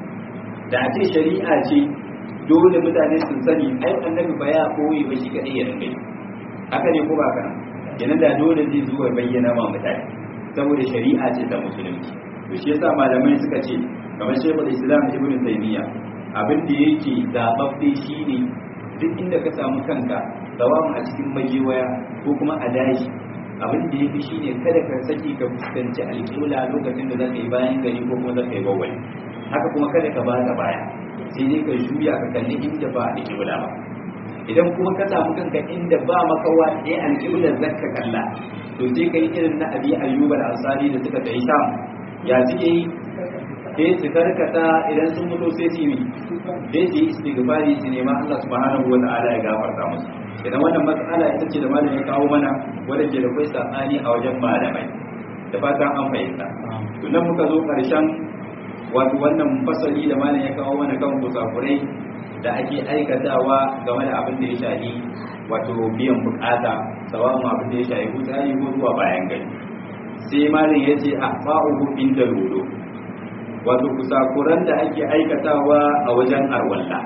[SPEAKER 1] da a ce shari'a ce dole mutane sun sani ai annabi ba ya koyi ba shi kadai ya rinka haka ne ko ba kana kenan da dole zai zo ya bayyana ma mutane saboda shari'a ce ta musulunci to shi yasa malamai suka ce kamar shaykhul islam ibn taymiya abin da yake zababbe shine duk inda ka samu kanka tsawon a cikin magewaya ko kuma a daji abin da yafi shine kada ka saki ka fuskanci alƙibla lokacin da zaka yi bayan gari ko kuma zaka yi bawali haka kuma kada ka bada baya sai dai ka juya ka kalli inda ba alƙibla ba idan kuma ka samu kanka inda ba makawa ɗaya alƙiblar zakka kalla to sai ka yi irin na abi ayyuba da ansari da suka tafi sham ya suke yi sai su karkata idan sun mutu sai su yi sai su yi istighfari su nema Allah subhanahu wa ta'ala ya gafarta musu idan wannan matsala ita ce da malamin ya kawo mana wanda ke da kai sakani a wajen malamai da fatan an fahimta to nan muka zo karshen wato wannan fasali da malam ya kawo mana kan kusakurai da ake aikatawa game da abin da ya shafi wato biyan bukata sawan abin da ya shafi kutsari ko zuwa bayan gari sai malam ya ce a fa'uhu inda lodo wato kusakuran da ake aikatawa a wajen arwalla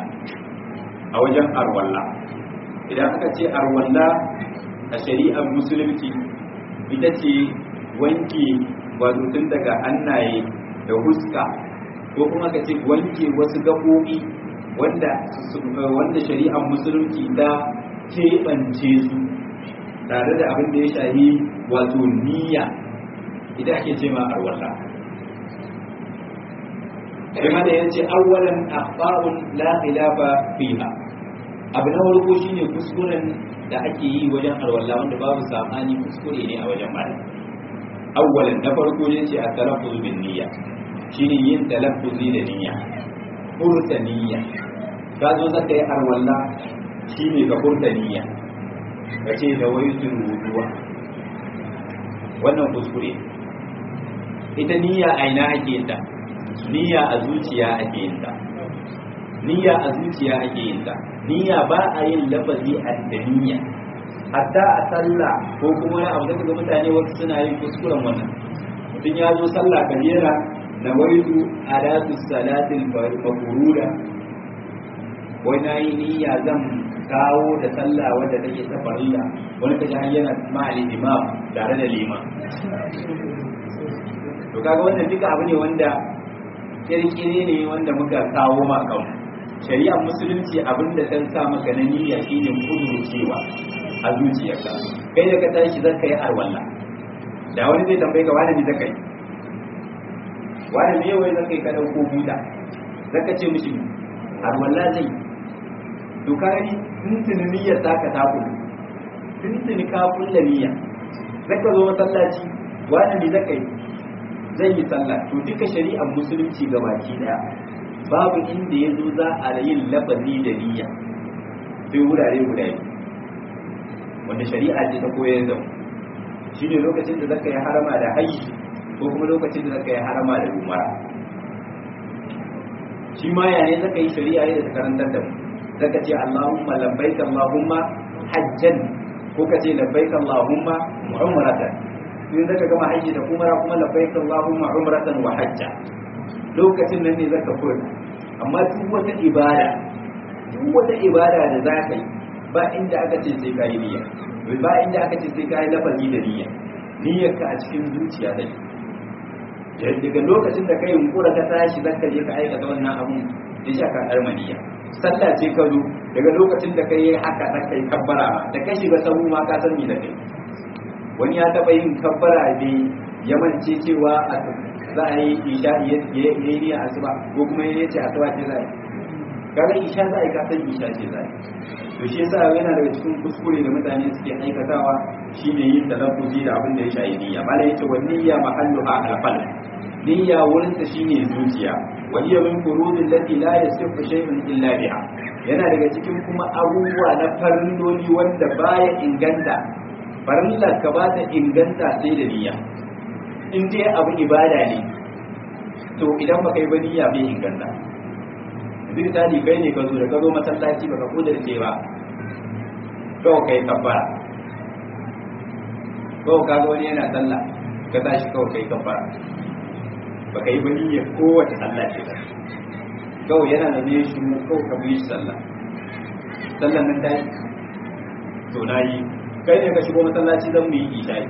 [SPEAKER 1] a wajen arwalla idan aka ce arwalla a shari'ar musulunci ita ce wanke wato tun daga hannaye da huska ko kuma ka ce wanke wasu gaɓoɓi wanda wanda shari'ar musulunci ta keɓance su tare da abin da ya shahi wato niyya idan ake ce ma arwalla kuma da yace awwalan akhba'un la khilafa fiha abu na farko shine kuskuren da ake yi wajen arwalla wanda babu sabani kuskure ne a wajen malam awwalan na farko ne ce at-talaffuz bin niyya shine yin talaffuzi da niyya furta niyya ka zo zaka yi arwalla shine ka furta niyya ka ce da waitul wuduwa wannan kuskure ita niyya a ina ake yin ta niyya a zuciya ake yin ta niyya a zuciya ake yin ta niyya ba a yin lafazi a da niyya hatta a sallah ko kuma wani abu da ga mutane wasu suna yin kuskuren wannan mutum ya zo sallah kabira na waitu alatu salatil mafuruda wai na yi niyya zan kawo da sallah wadda take ta farilla wani kaji har yana ma'ali imam tare da liman to kaga wannan duka abu ne wanda kirkire ne wanda muka kawo ma kan shari'ar musulunci abin da san sa maka na niyya shine cewa a zuciyarka kai da ka tashi zaka yi arwalla da wani zai tambaye ka wani ne zaka yi wani ne wai zaka yi ka dauko buta zaka ce mishi arwalla zai to ka gani tuntuni niyyar ta ka ta kullu tuntuni ka kulla niyya zaka zo masallaci wani ne zaka yi zai yi sallah to duka shari'ar musulunci gabaki daya babu inda ya zo za a yin lafazi da niyya sai wurare guda biyu wanda shari'a ce ta koyar da mu shi ne lokacin da zaka yi harama da hajji ko kuma lokacin da zaka yi harama da umara shi ma ya ne zaka yi shari'a ne da ta karantar da mu zaka ce Allahumma labbaika Allahumma hajjan ko ka ce labbaika Allahumma umratan in zaka gama hajji da umara kuma labbaika Allahumma umratan wa hajja lokacin nan ne zaka furta amma duk wata ibada duk wata ibada da zaka yi ba inda aka ce sai kayi niyya ba inda aka ce sai kayi lafazi da niyya niyyar ka a cikin zuciya take daga lokacin da kai yunkura ka tashi zaka je ka aikata wannan abun ya sha ka dar niyya sallah ce ka zo daga lokacin da kai haka da kai kabbara da kai shiga sahu ma ka san ni da kai wani ya taba yin kabbara ne ya mance cewa za a yi isha ya yi niyya asuba ko kuma ya ce asuba ce za a yi kaga isha za a yi kasan isha ce za a yi to shi yasa yana daga cikin kuskure da mutane suke aikatawa shine yin talaffuzi da abin da ya shayi niyya mala yace wa niyya mahalluha al-qalb niyya wurin ta shine zuciya wa hiya min furudil lati la yasifu shay'un illa biha yana daga cikin kuma abubuwa na farilloli wanda baya inganta farillar ka ba ta inganta sai da niyya in dai abu ibada ne to idan baka yi ba niyya bai inganta yanzu misali kai ne ka zo da ka zo masallaci baka kudurce ba kawai kai kabbara kawai ka ga wani yana sallah ka tashi kawai kai kabbara baka yi ba niyyar kowace sallah ce ba kawai yana da ne shi kawai ka bi sallah sallan nan ta yi to na yi kai ne ka shigo masallaci zan mu yi isha'i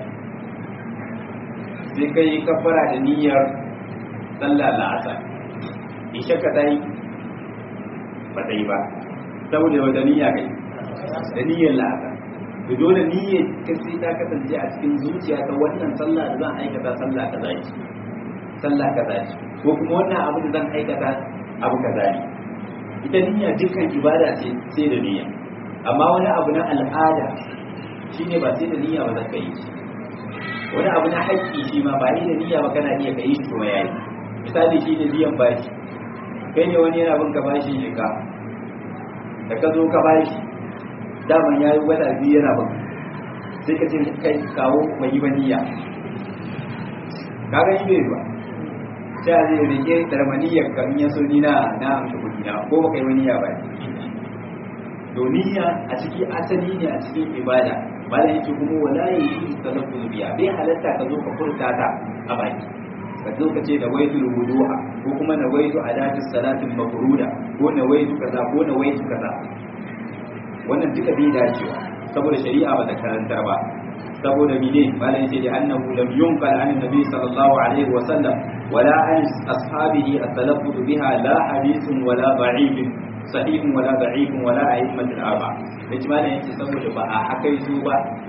[SPEAKER 1] sai kai kabbara da niyyar sallah la'asar isha ka ta yi ba ta yi ba saboda wata niyya kai da niyyar la'asar to dole niyyar ka sai ta kasance a cikin zuciya ta wannan sallah da zan aikata sallah ka zaki sallah ka zaki ko kuma wannan abu da zan aikata abu ka zaki ita niyya dukkan ibada ce sai da niyya amma wani abu na al'ada shine ba sai da niyya ba zaka yi wani abu na haƙƙi shi ma ba ni da niyya ba kana iya ka yi shi kuma yayi misali shi ne biyan bashi kai ne wani yana bin ka bashi ne ka da ka zo ka bashi daman ya yi wata biyu yana bin sai ka ce kai kawo mai yi niyya kaga yi bai ba sai a zai rike darmaniyar ka in ya so ni na na amsa kuɗi na ko baka yi wani niyya ba to niyya a ciki asali ne a cikin ibada malam yake kuma wala yi talaffuz biya bai halatta ka zo ka furta ta a baki ka zo ka ce da waitul wudu'a ko kuma na waitu adatus salatin mafruda ko na waitu kaza ko na waitu kaza wannan duka bai dacewa saboda shari'a ba ta karanta ba saboda mine malai ce da annahu lam yunqal an nabi sallallahu alaihi wa sallam wala an ashabihi at-talaffuz biha la hadithun wala da'if sahihun wala da'if wala a'immat al-arba yace malai yace saboda ba a hakai su ba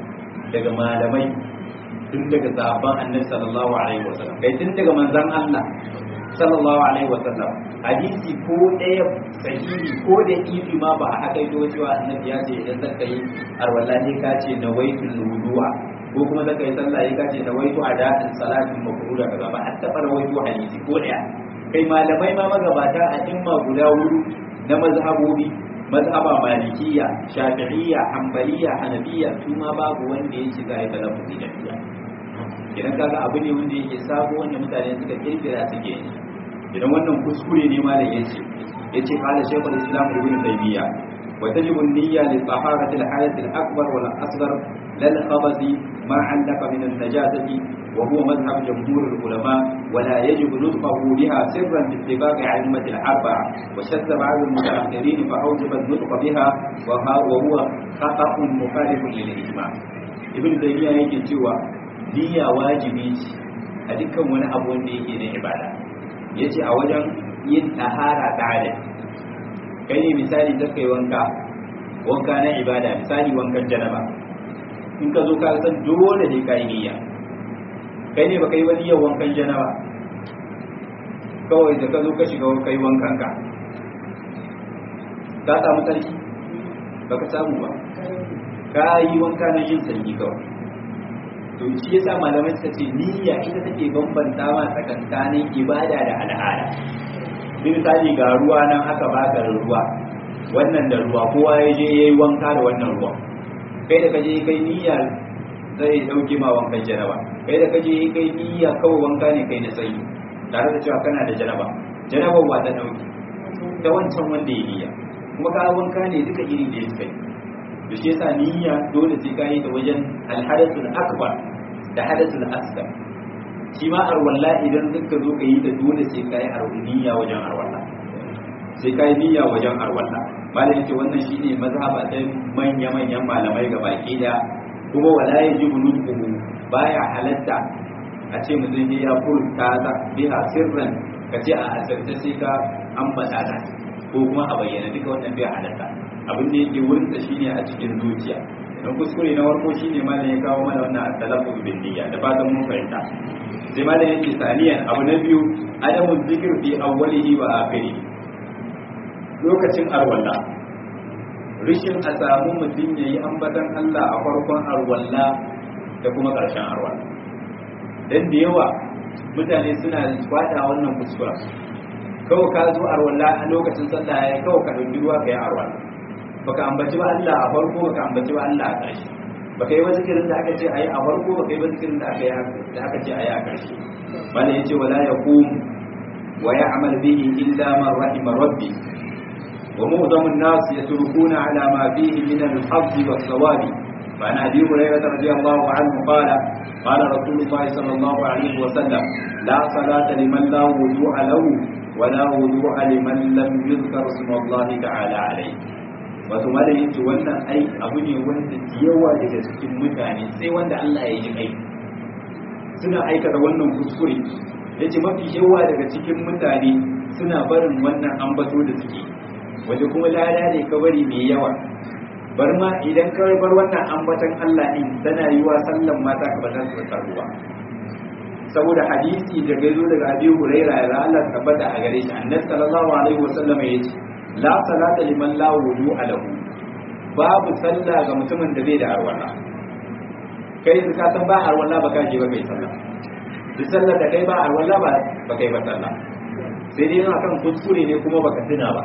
[SPEAKER 1] daga malamai tun daga sahabban annabi sallallahu alaihi wasallam kai tun daga manzon Allah sallallahu alaihi wasallam hadisi ko ɗaya sahihi ko da ifi ma ba a haka yi cewa annabi ya ce idan zaka yi arwallahi ka ce na waitul wudu'a ko kuma zaka yi sallah ya kace na waitu ada'in salatin mafruda kaza ba hatta fara waitu hadisi ko ɗaya kai malamai ma magabata a imma guda hudu na mazhabobi mazhaba malikiya shafi'iyya hanbaliya hanafiya su ma babu wanda ya ci zai talaffuzi da fiya idan kaga abu ne wanda yake sabo wanda mutane suka kirkira suke yi idan wannan kuskure ne ma da yace yace qala shaykhul islam ibn taymiya wa tajibu an-niyya li taharati al-hadath al-akbar wal asghar lal khabathi ma 'allaka min an-najasati wa huwa madhhab jumhur al-ulama wa la yajibu nutqahu biha sirran bi ittifaq 'ilmat al-arba'a wa shadda ba'd al-mutaakhirin fa awjaba an-nutq biha wa huwa khata'un mukhalifun lil-ijma' ibn taymiya yake cewa niyya wajibi ce a dukkan wani abu wanda yake na ibada ya ce a wajen yin tahara ɗalib kai ne misali ta kai wanka wanka na ibada misali wankan janaba in ka zo ka san dole ne ka yi niyya kai ne baka yi wani yau wankan janaba kawai da ka zo ka shiga kai wankan ka ka samu sarki baka samu ba ka yi wanka na yin sarki kawai to shi yasa malamai suka ce niyya ita take bambanta ma tsakankanin ibada da al'ada bin misali ga ruwa nan aka baka da ruwa wannan da ruwa kowa ya je yayi wanka da wannan ruwa kai da kaje kai niyya zai dauke ma wankan janaba kai da kaje kai niyya kawai wanka ne kai na tsayi tare da cewa kana da janaba janaba ba ta dauke ta wancan wanda ya niyya kuma ka wanka ne duka iri da ya kai da shi yasa niyya dole sai ka yi da wajen alhadathul akbar da hadathul asghar shi ma arwalla idan duka zo ka yi da dole sai ka yi niyya wajen arwalla sai ka yi niyya wajen arwalla malam yace wannan shine mazhaba ta manya manyan malamai ga baki da kuma wala yajibu nutquhu baya halatta a ce mutum ne ya furta ta biha sirran ka ce a asirce sai ka ambata ta ko kuma a bayyana duka wannan bai halatta abin da yake wurin da shine a cikin zuciya don kuskure na farko shine malam ya kawo mana wannan at-talaffuz bin niyya da fatan mun fahimta sai malam yake saniyan abu na biyu adamu zikr fi awwalihi wa akhirih lokacin arwalla rishin a samu mutum yayi ambatan Allah a farkon arwalla da kuma karshen arwalla dan da yawa mutane suna kwada wannan kuskura kawai ka zo arwalla a lokacin sallah ya kawai ka dauki ruwa ka yi arwalla baka ambaci ba Allah a farko baka ambaci ba Allah a ƙarshe baka yi zikirin da aka ce ayi a farko baka yi zikirin da aka yi da aka ce ayi a ƙarshe bala yace wala yaqum wa ya'mal bihi illa man rahima rabbi wa mu'dhamu an-nas yatrukuna ala ma fihi min al-hadd was-sawabi وعن ابي هريره رضي الله عنه قال قال رسول الله صلى الله عليه وسلم لا صلاه لمن لا وضوء له ولا وضوء لمن لم يذكر اسم الله تعالى عليه wato malam yace wannan ai abu ne wanda yawa daga cikin mutane sai wanda Allah ya yi kai suna aikata wannan kuskure yace mafi yawa daga cikin mutane suna barin wannan ambato da suke wanda kuma lada ne ka bari mai yawa bar ma idan ka bar wannan ambaton Allah din tana yi wa sallan mata ka bata su karuwa saboda hadisi da gaizo daga Abi Hurairah ya Allah tabbata a gare shi Annabi sallallahu alaihi wasallam yace la salata liman la wudu'a lahu babu sallah ga mutumin da bai da arwala kai da ka san ba arwala ba ka je ba kai sallah duk sallar da kai ba arwala ba ba kai ba sallah sai dai yana kan kuskure ne kuma baka tuna ba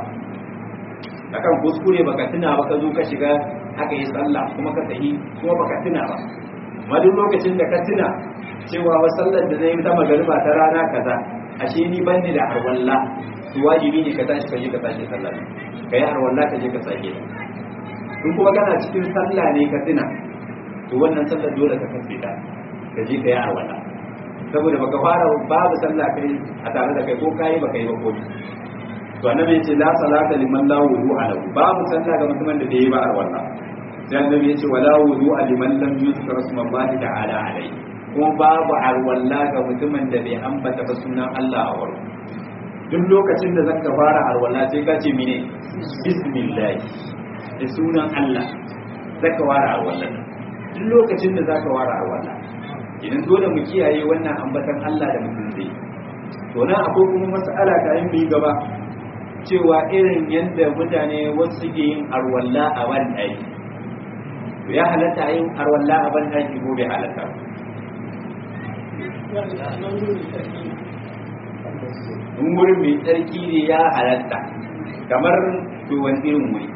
[SPEAKER 1] akan kuskure baka tuna ba ka zo ka shiga aka yi sallah kuma ka tafi kuma baka tuna ba amma duk lokacin da ka tuna cewa wa sallar da zai yi ta magariba ta rana kaza ashe ni ban da arwalla to wajibi ne ka tashi ka je ka sake sallah ka yi arwalla ka je ka sake in kuma kana cikin sallah ne ka tuna to wannan sallar dole ka kafe ta ka je ka yi arwalla saboda baka fara babu sallah kai a tare da kai ko kai baka yi ba ko to annabi yace la salata liman la wudu'a lahu babu sallah ga mutumin da bai ba arwalla sai annabi yace wala wudu'a liman lam yuzkar ismallahi ta'ala alai kuma babu arwalla ga mutumin da bai ambata ba sunan Allah a wurin duk lokacin da zaka fara arwalla sai ka ce mine bismillah da sunan Allah zaka fara arwalla duk lokacin da zaka wara arwalla idan dole mu kiyaye wannan ambatan Allah da mutum zai to nan akwai kuma mas'ala ta yin bi gaba cewa irin yadda mutane wasu suke yin arwalla a ban ɗaki to ya halatta yin arwalla a ban ɗaki ko bai halatta in wurin mai tsarki ne ya halatta kamar to wani irin wuri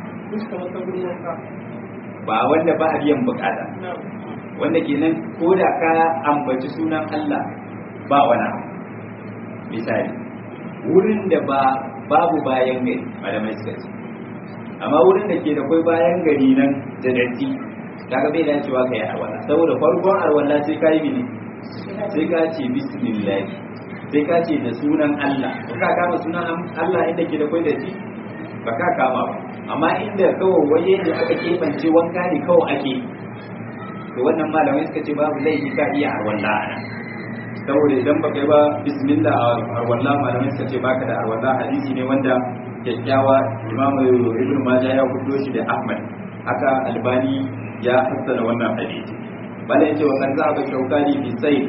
[SPEAKER 1] ba wanda ba a biyan bukata wanda kenan ko da ka ambaci sunan Allah ba wani abu misali wurin da ba babu bayan gari malamai suka ce amma wurin da ke da kwai bayan gari nan da datti kaga bai dacewa ka yi arwala saboda farkon arwala sai ka yi mini sai ka ce bismillah sai ka ce da sunan Allah ba ka kama sunan Allah inda ke da kwai datti ba ka kama ba amma inda kawai waje ne aka keɓance wanka ne kawai ake to wannan malamai suka ce babu laifi ka iya arwala a nan saboda idan ba kai ba bismillah a arwallah malamai suka ce baka da arwallah hadisi ne wanda kyakkyawa imam ibn majah ya fito shi da ahmad haka albani ya hassana wannan hadisi bala yace wa kan zaba shaukani fi sayl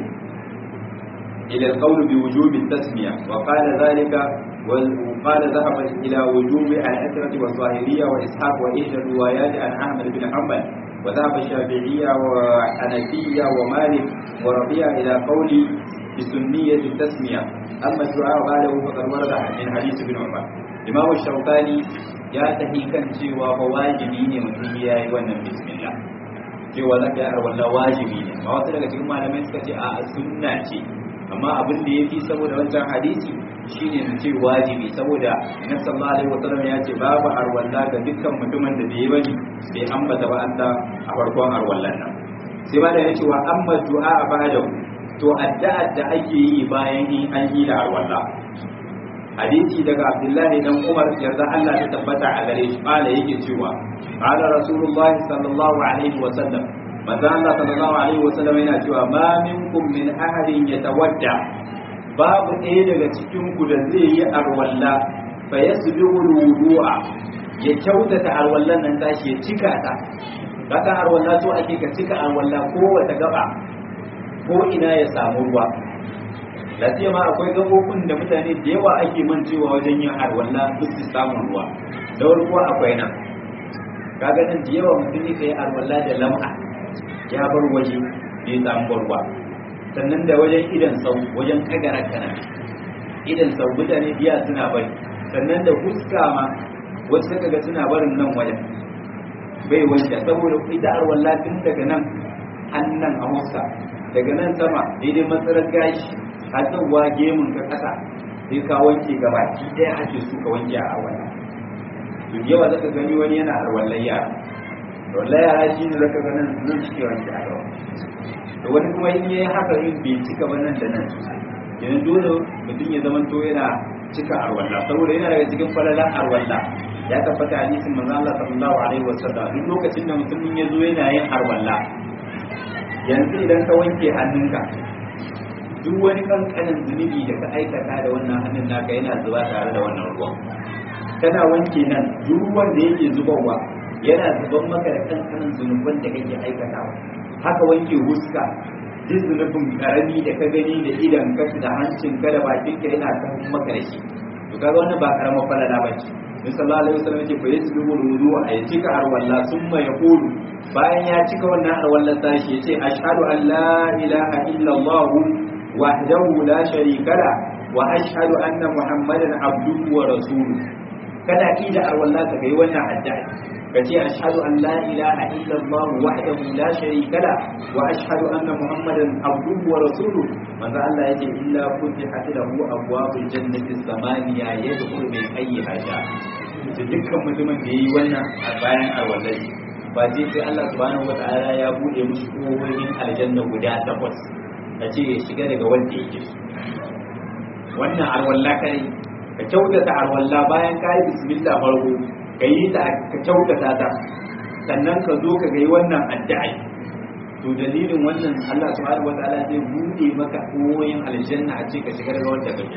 [SPEAKER 1] ila alqawl bi wujub at-tasmiya wa qala dhalika wa qala dhahaba ila wujub al-asrati wa zahiriyya wa ishaq wa ihda riwayat an ahmad bin hanbal وذهب الشافعية وحنفية ومالك وربيع إلى قول بسنية التسمية أما الدعاء بعده فقد ورد من حديث ابن عمر إمام الشوكاني يا تهي كان cewa fa wajibi ne mutum ya yi wannan bismillah cewa za ka yi wallah wajibi ne ma wasu daga cikin malamai suka ce a sunna ce amma abin da ya fi saboda wancan hadisi shine mu ce wajibi saboda na sallallahu alaihi wasallam ya ce babu arwalla ga dukkan mutumin da bai bani bai ambata ba Allah a farkon arwallan nan sai ma da yace wa amma du'a ba'da to addu'a da ake yi bayan in an yi da arwalla hadisi daga Abdullahi dan Umar yarda Allah ta tabbata a gare shi kala yake cewa qala rasulullahi sallallahu alaihi wasallam manzo Allah sallallahu alaihi wasallam yana cewa ma minkum min ahadin yatawadda babu ɗaya daga cikin ku da zai yi arwalla fa yasbiqul wudu'a ya kyautata arwallan nan tashi ya cika ta kaka arwalla to ake ka cika arwalla ko wata gaba ko ina ya samu ruwa lafiya ma akwai gabobin da mutane da yawa ake mancewa wajen yin arwalla duk su samun ruwa da ruwa akwai nan kaga nan da yawa mutum ne kai arwalla da lam'a ya bar waje bai samu ruwa sannan da wajen idan sau wajen kagara kana idan sau mutane biya suna bari sannan da fuska ma wasu suka ga suna barin nan wajen bai wanke saboda ita arwalla tun daga nan hannan a musa daga nan sama daidai matsalar gashi har zuwa gemun ka kasa sai ka wanke gabaki ɗaya ake so ka wanke a arwalla to yawa zaka gani wani yana arwallar yara arwallar yara shi ne zaka ga nan nan cike wanke a gaba da wani kuma in yayi haka yin bai cika ba nan da nan yanzu dole mutum ya zama to yana cika arwalla saboda yana daga cikin falalan arwalla ya tabbata hadisin manzo Allah sallallahu alaihi wasallam duk lokacin da mutumin ya zo yana yin arwalla yanzu idan ka wanke hannunka duk wani kankanin zunubi da ka aikata da wannan hannun naka yana zuba tare da wannan ruwan kana wanke nan duk ruwan da yake zubarwa yana zuban maka da kankanin zunuban da kake aikatawa haka wanke huska duk zunubin karami da ka gani da idan ka da hancin ka da bakin ka yana kan maka da shi to kaga wannan ba karamar falala ba ce Nabi sallallahu alaihi wasallam yake fa yasbihu wudu a ya cika arwalla summa yaqulu bayan ya cika wannan arwallan tashi yace ashhadu an la ilaha illa allah wahdahu la sharika la wa ashhadu anna muhammadan abduhu wa rasuluhu kada ida arwalla ka kai wannan addu'a kace ashhadu an la ilaha illa Allah wahdahu la sharika la wa ashhadu anna muhammadan abduhu wa rasuluhu manzo Allah yake illa futihat lahu abwabul jannati samaniya yadkhulu min ayyiha sha to dukkan mutumin da yayi wannan a bayan arwallai ba sai sai Allah subhanahu wataala ya bude mushi kofofin aljanna guda takwas kace ya shiga daga wanda yake wannan arwalla kai ka kyautata arwalla bayan ka yi bismillah farko ka yi ta ka kyautata ta sannan ka zo ka yi wannan addu'a to dalilin wannan Allah subhanahu wataala zai bude maka koyin aljanna a ce ka shiga daga wanda kake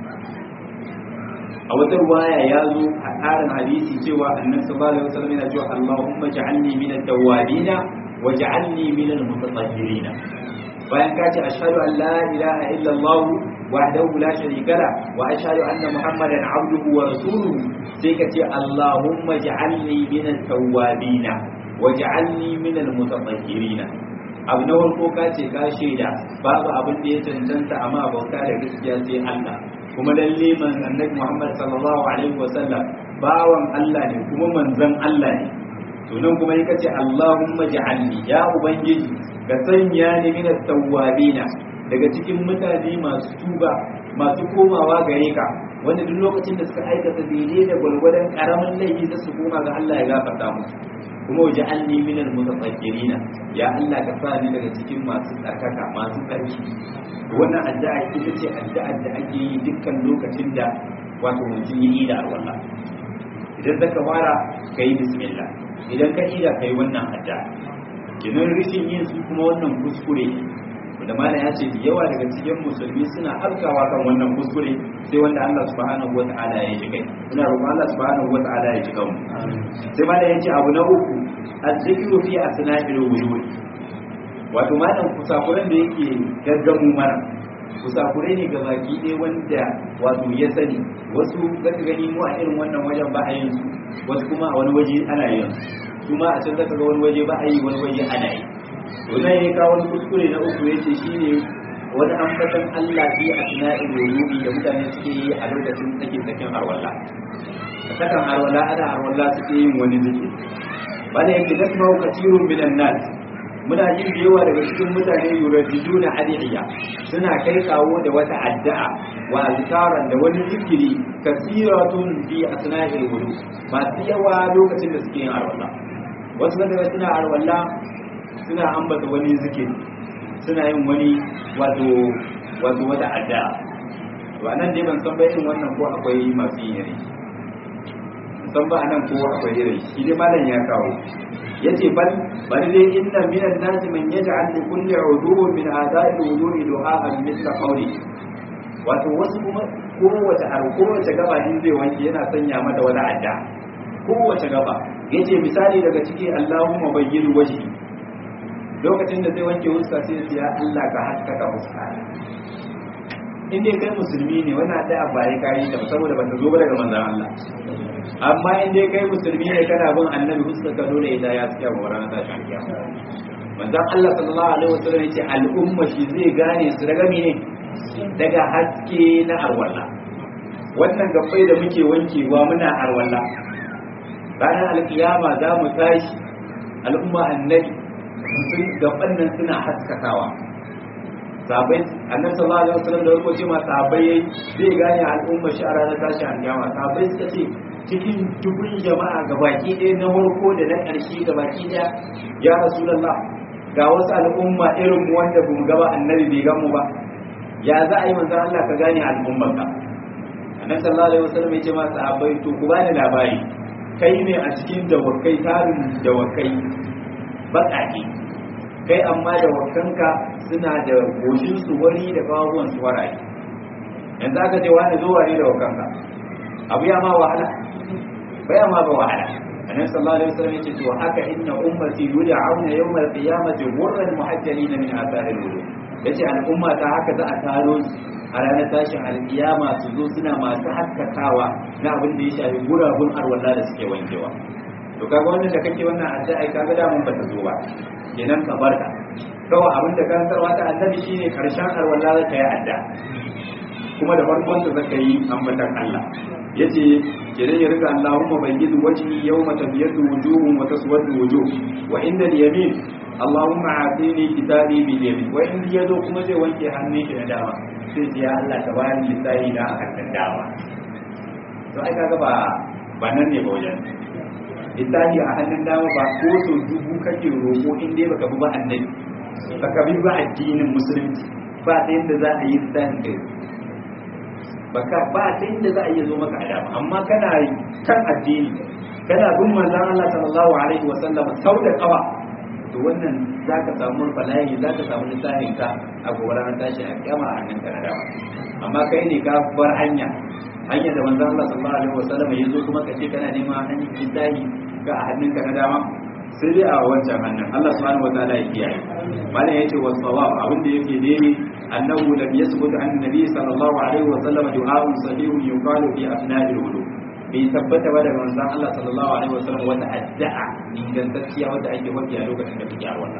[SPEAKER 1] a wata ruwaya ya zo a tsarin hadisi cewa annabi sallallahu alaihi wasallam yana cewa Allahumma ja'alni min at-tawwabin waj'alni minal mutatahhirin bayan ka ce ashhadu an la ilaha illa Allah wahdahu la sharika la wa ashhadu anna muhammadan abduhu wa rasuluhu sai ka ce allahumma ij'alni minat tawwabin waj'alni minal mutatahhirin abu na farko ka ce ka shaida babu abin da ya cancanta amma bauta da gaskiya sai Allah kuma lalle man annabi Muhammad sallallahu alaihi wasallam bawan Allah ne kuma manzon Allah ne to nan kuma yake ce Allahumma ja'alni ya ubangiji ka sanya ni min at-tawwabina daga cikin mutane masu tuba masu komawa gare ka wanda duk lokacin da suka aikata daidai da gwalgwadon karamin laifi da su koma ga Allah ya gafarta musu kuma waje an ni minal mutatahhirina ya Allah ka sa ni daga cikin masu tsarkaka masu tsarki wannan addu'a ita ce addu'ar da ake yi dukkan lokacin da wato mutum yi da alwala idan zaka fara kai bismillah idan ka ida kai wannan addu'a kinan rishin yin su kuma wannan kuskure da malam ya ce yawa daga cikin musulmi suna harkawa kan wannan kuskure sai wanda Allah subhanahu wata'ala ya ji kai ina roƙon Allah subhanahu wata'ala ya ji kan mu sai malam ya ce abu na uku azzikru fi asna'il wujud wato malam kusakuren da yake gaggamu mana kusakure ne ga baki ɗaya wanda wato ya sani wasu zaka gani mu a irin wannan wajen ba a yin su wasu kuma a wani waje ana yin su kuma a can zaka ga wani waje ba a yi wani waje ana yi to nan ya kawo wani kuskure na uku yace shine wani ambatan Allah fi asna'il wudu'i da mutane suke yi a lokacin tsakin tsakin arwalla a sakan arwalla ana arwalla suke yin wani zikiri bada yake nasma'u katirun minan nas muna jin da yawa daga cikin mutane yuradiduna adiya suna kai kawo da wata addu'a wa azkaran da wani zikiri kasiratun fi asna'il wudu masu yawa lokacin da suke yin arwalla wasu daga suna arwalla suna ambata wani zikiri suna yin wani wato wato wata addu'a to anan dai ban san ba irin wannan ko akwai masu yin yare san ba anan ko akwai irin shi dai malam ya kawo yace bal bari dai inna minan nasi man yaj'al li kulli uduwwin min a'da'i wudu'i du'a'an mithla qawli wato wasu kuma kowace har kowace gaba din zai wanke yana sanya mata wani adda kowace gaba yace misali daga ciki Allahumma bayyin wajhi lokacin da zai wanke huska sai ya Allah ka haskaka huska in dai kai musulmi ne wannan addu'a ba ya kai ta saboda bata zo ba daga manzon Allah amma in dai kai musulmi ne kana bin annabi huska ka dole ita ya tsaya wa ranar tashin kiyama manzon Allah sallallahu alaihi wasallam yace al'umma shi zai gane su daga mene daga haske na arwalla wannan gabbai da muke wankewa muna arwalla ranar alkiyama za mu tashi al'umma annabi sun gaban nan suna haskakawa sabai annabi sallallahu alaihi wasallam da farko ce ma sabai zai gane al'umma shi a ranar tashi alkiyama sabai suka ce cikin dubun jama'a gabaki ɗaya na farko da na ƙarshe gabaki ɗaya ya rasulullah ga wasu al'umma irin mu wanda bamu gaba annabi bai gamu ba ya za a yi manzon Allah ka gane al'umman ka annabi sallallahu alaihi wasallam ya ce ma sahabbai to ku bani labari kai ne a cikin dawakai tarin dawakai baƙaƙe kai amma da wakanka suna da goshin su wari da kawawan su waraye yanzu aka ce wani zo wari da wakanka abu ya ma wahala bai ma ba wahala annabi sallallahu alaihi wasallam yace to haka inna ummati yud'auna yawm al-qiyamati ghurran muhajjalin min athar al-wudu yace al'umma ta haka za a taro a ranar tashin alkiyama su zo suna masu haskakawa na abin da ya shafi gurabun arwalla da suke wankewa to kaga wannan da kake wannan addu'a kaga da mun bata zo ba kenan ka barka kawai abin da karantarwa ta annabi shine karshen arwalla za ka yi addu'a kuma da farkon da zaka yi ambatan Allah yace kenan ya riga Allahumma bayyidu wajhi yawma tabyaddu wujuhum wa taswaddu wujuh wa inda al-yamin Allahumma atini kitabi bil yamin wa in yazo kuma zai wanke hannun shi na dama sai ya Allah ka bani lissafi na a hannun dama to ai kaga ba ba nan ne ba wajen lissafi a hannun dama ba ko so dubu kake roƙo in dai baka bi ba annabi baka bi ba addinin musulunci ba ta yadda za a yi lissafin kai baka ba ta inda za a iya zo maka adama amma kana kan addini kana bin manzon Allah sallallahu alaihi wa sallam sau da kawa to wannan zaka samu bala'i zaka samu lissafin ka a gobe ranar tashi a kiyama a hannun kana dama amma kai ne ka bar hanya hanya da manzon Allah sallallahu alaihi wa sallam ya zo kuma ka ce kana neman hanyar lissafi ga a hannun ka na dama sai dai a wancan hannun Allah subhanahu wataala ya kiyaye malam yace was sawab abin da yake daidai annahu lam yasbut an nabi sallallahu alaihi wa sallam du'a'un sahihun yuqalu fi asna'il wudu bai tabbata ba daga manzon Allah sallallahu alaihi wa sallam wata addu'a ingantacciya wanda ake wadi a lokacin da kake arwalla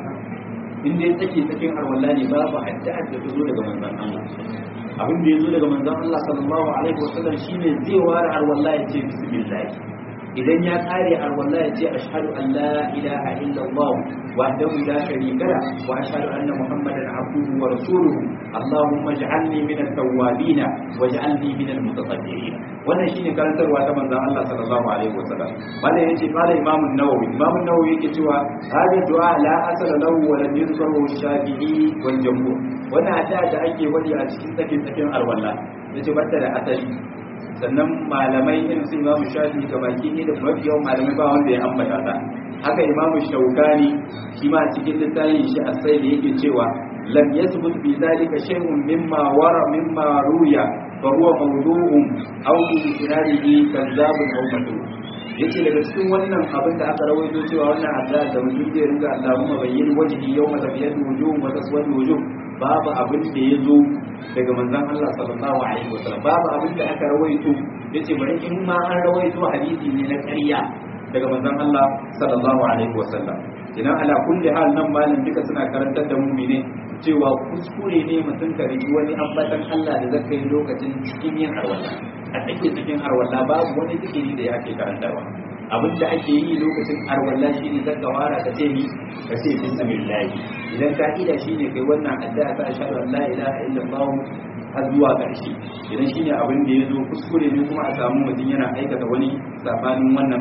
[SPEAKER 1] in dai take cikin arwalla ne babu addu'a da ta zo daga manzon Allah abin da ya zo daga manzon Allah sallallahu alaihi wa sallam shine zai ware arwalla ya ce bismillah idan ya kare arwalla ya ce ashhadu an la ilaha illallah wahdahu la sharika la wa ashhadu anna muhammadan abduhu wa rasuluhu allahumma ij'alni min at-tawwabin waj'alni min al-mutatahhirin wannan shine karantarwa ta manzon Allah sallallahu alaihi wasallam wanda yace qala imam an-nawawi imam an-nawawi yake cewa hada du'a la asala lahu wa lam yuzkaru shafi'i wal jumhur wannan addu'a da ake wadi a cikin tsakin tsakin arwalla yace bata da asali sannan malamai irin su imamu shafi ga baki ne da mafi yawan malamai ba wanda ya ambata ta haka imamu shaukani shi ma cikin littafin shi a sai da yake cewa lam yathbut bi zalika shay'un mimma wara mimma ruya fa huwa mawdu'un aw bi isnadihi kazzabun aw madhub yace daga cikin wannan abin da aka rawaito cewa wannan addu'a da mutum zai ringa Allahumma bayyin wajhi yawma tabyadu wujuh wa taswadu wujuh babu abin da ya zo daga manzon Allah sallallahu alaihi wasallam babu abin da aka rawaito yace bari in ma an rawaito hadisi ne na ƙarya daga manzon Allah sallallahu alaihi wasallam idan ala kulli hal nan malam duka suna karantar da mu'mine cewa kuskure ne mutum ka rigi wani ambatan Allah da zaka yi lokacin cikin yin harwala a take cikin harwala babu wani zikiri da ya ke karantarwa abin da ake yi lokacin harwala shine zaka wara ka ce ni ka ce bismillah idan ka'ida shine kai wannan addu'a ta ashhadu an la ilaha illallah har zuwa ƙarshe idan shine abin da ya zo kuskure ne kuma a samu mutum yana aikata wani sabanin wannan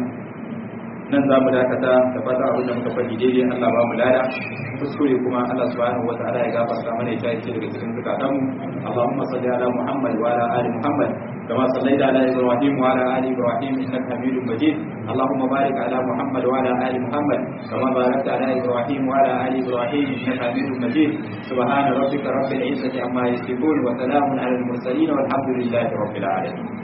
[SPEAKER 1] nan za mu dakata da fata abin da muka faɗi daidai Allah ba mu lada kuskure kuma Allah subhanahu wa ta'ala ya gafarta mana ya shaye daga cikin zukatanmu Allahumma salli ala Muhammad wa ala ali Muhammad كما صليت على ابراهيم وعلى ال ابراهيم انك حميد مجيد اللهم بارك على محمد وعلى ال محمد كما باركت على ابراهيم وعلى ال ابراهيم انك حميد مجيد سبحان ربك رب العزه عما يصفون وسلام على المرسلين والحمد لله رب العالمين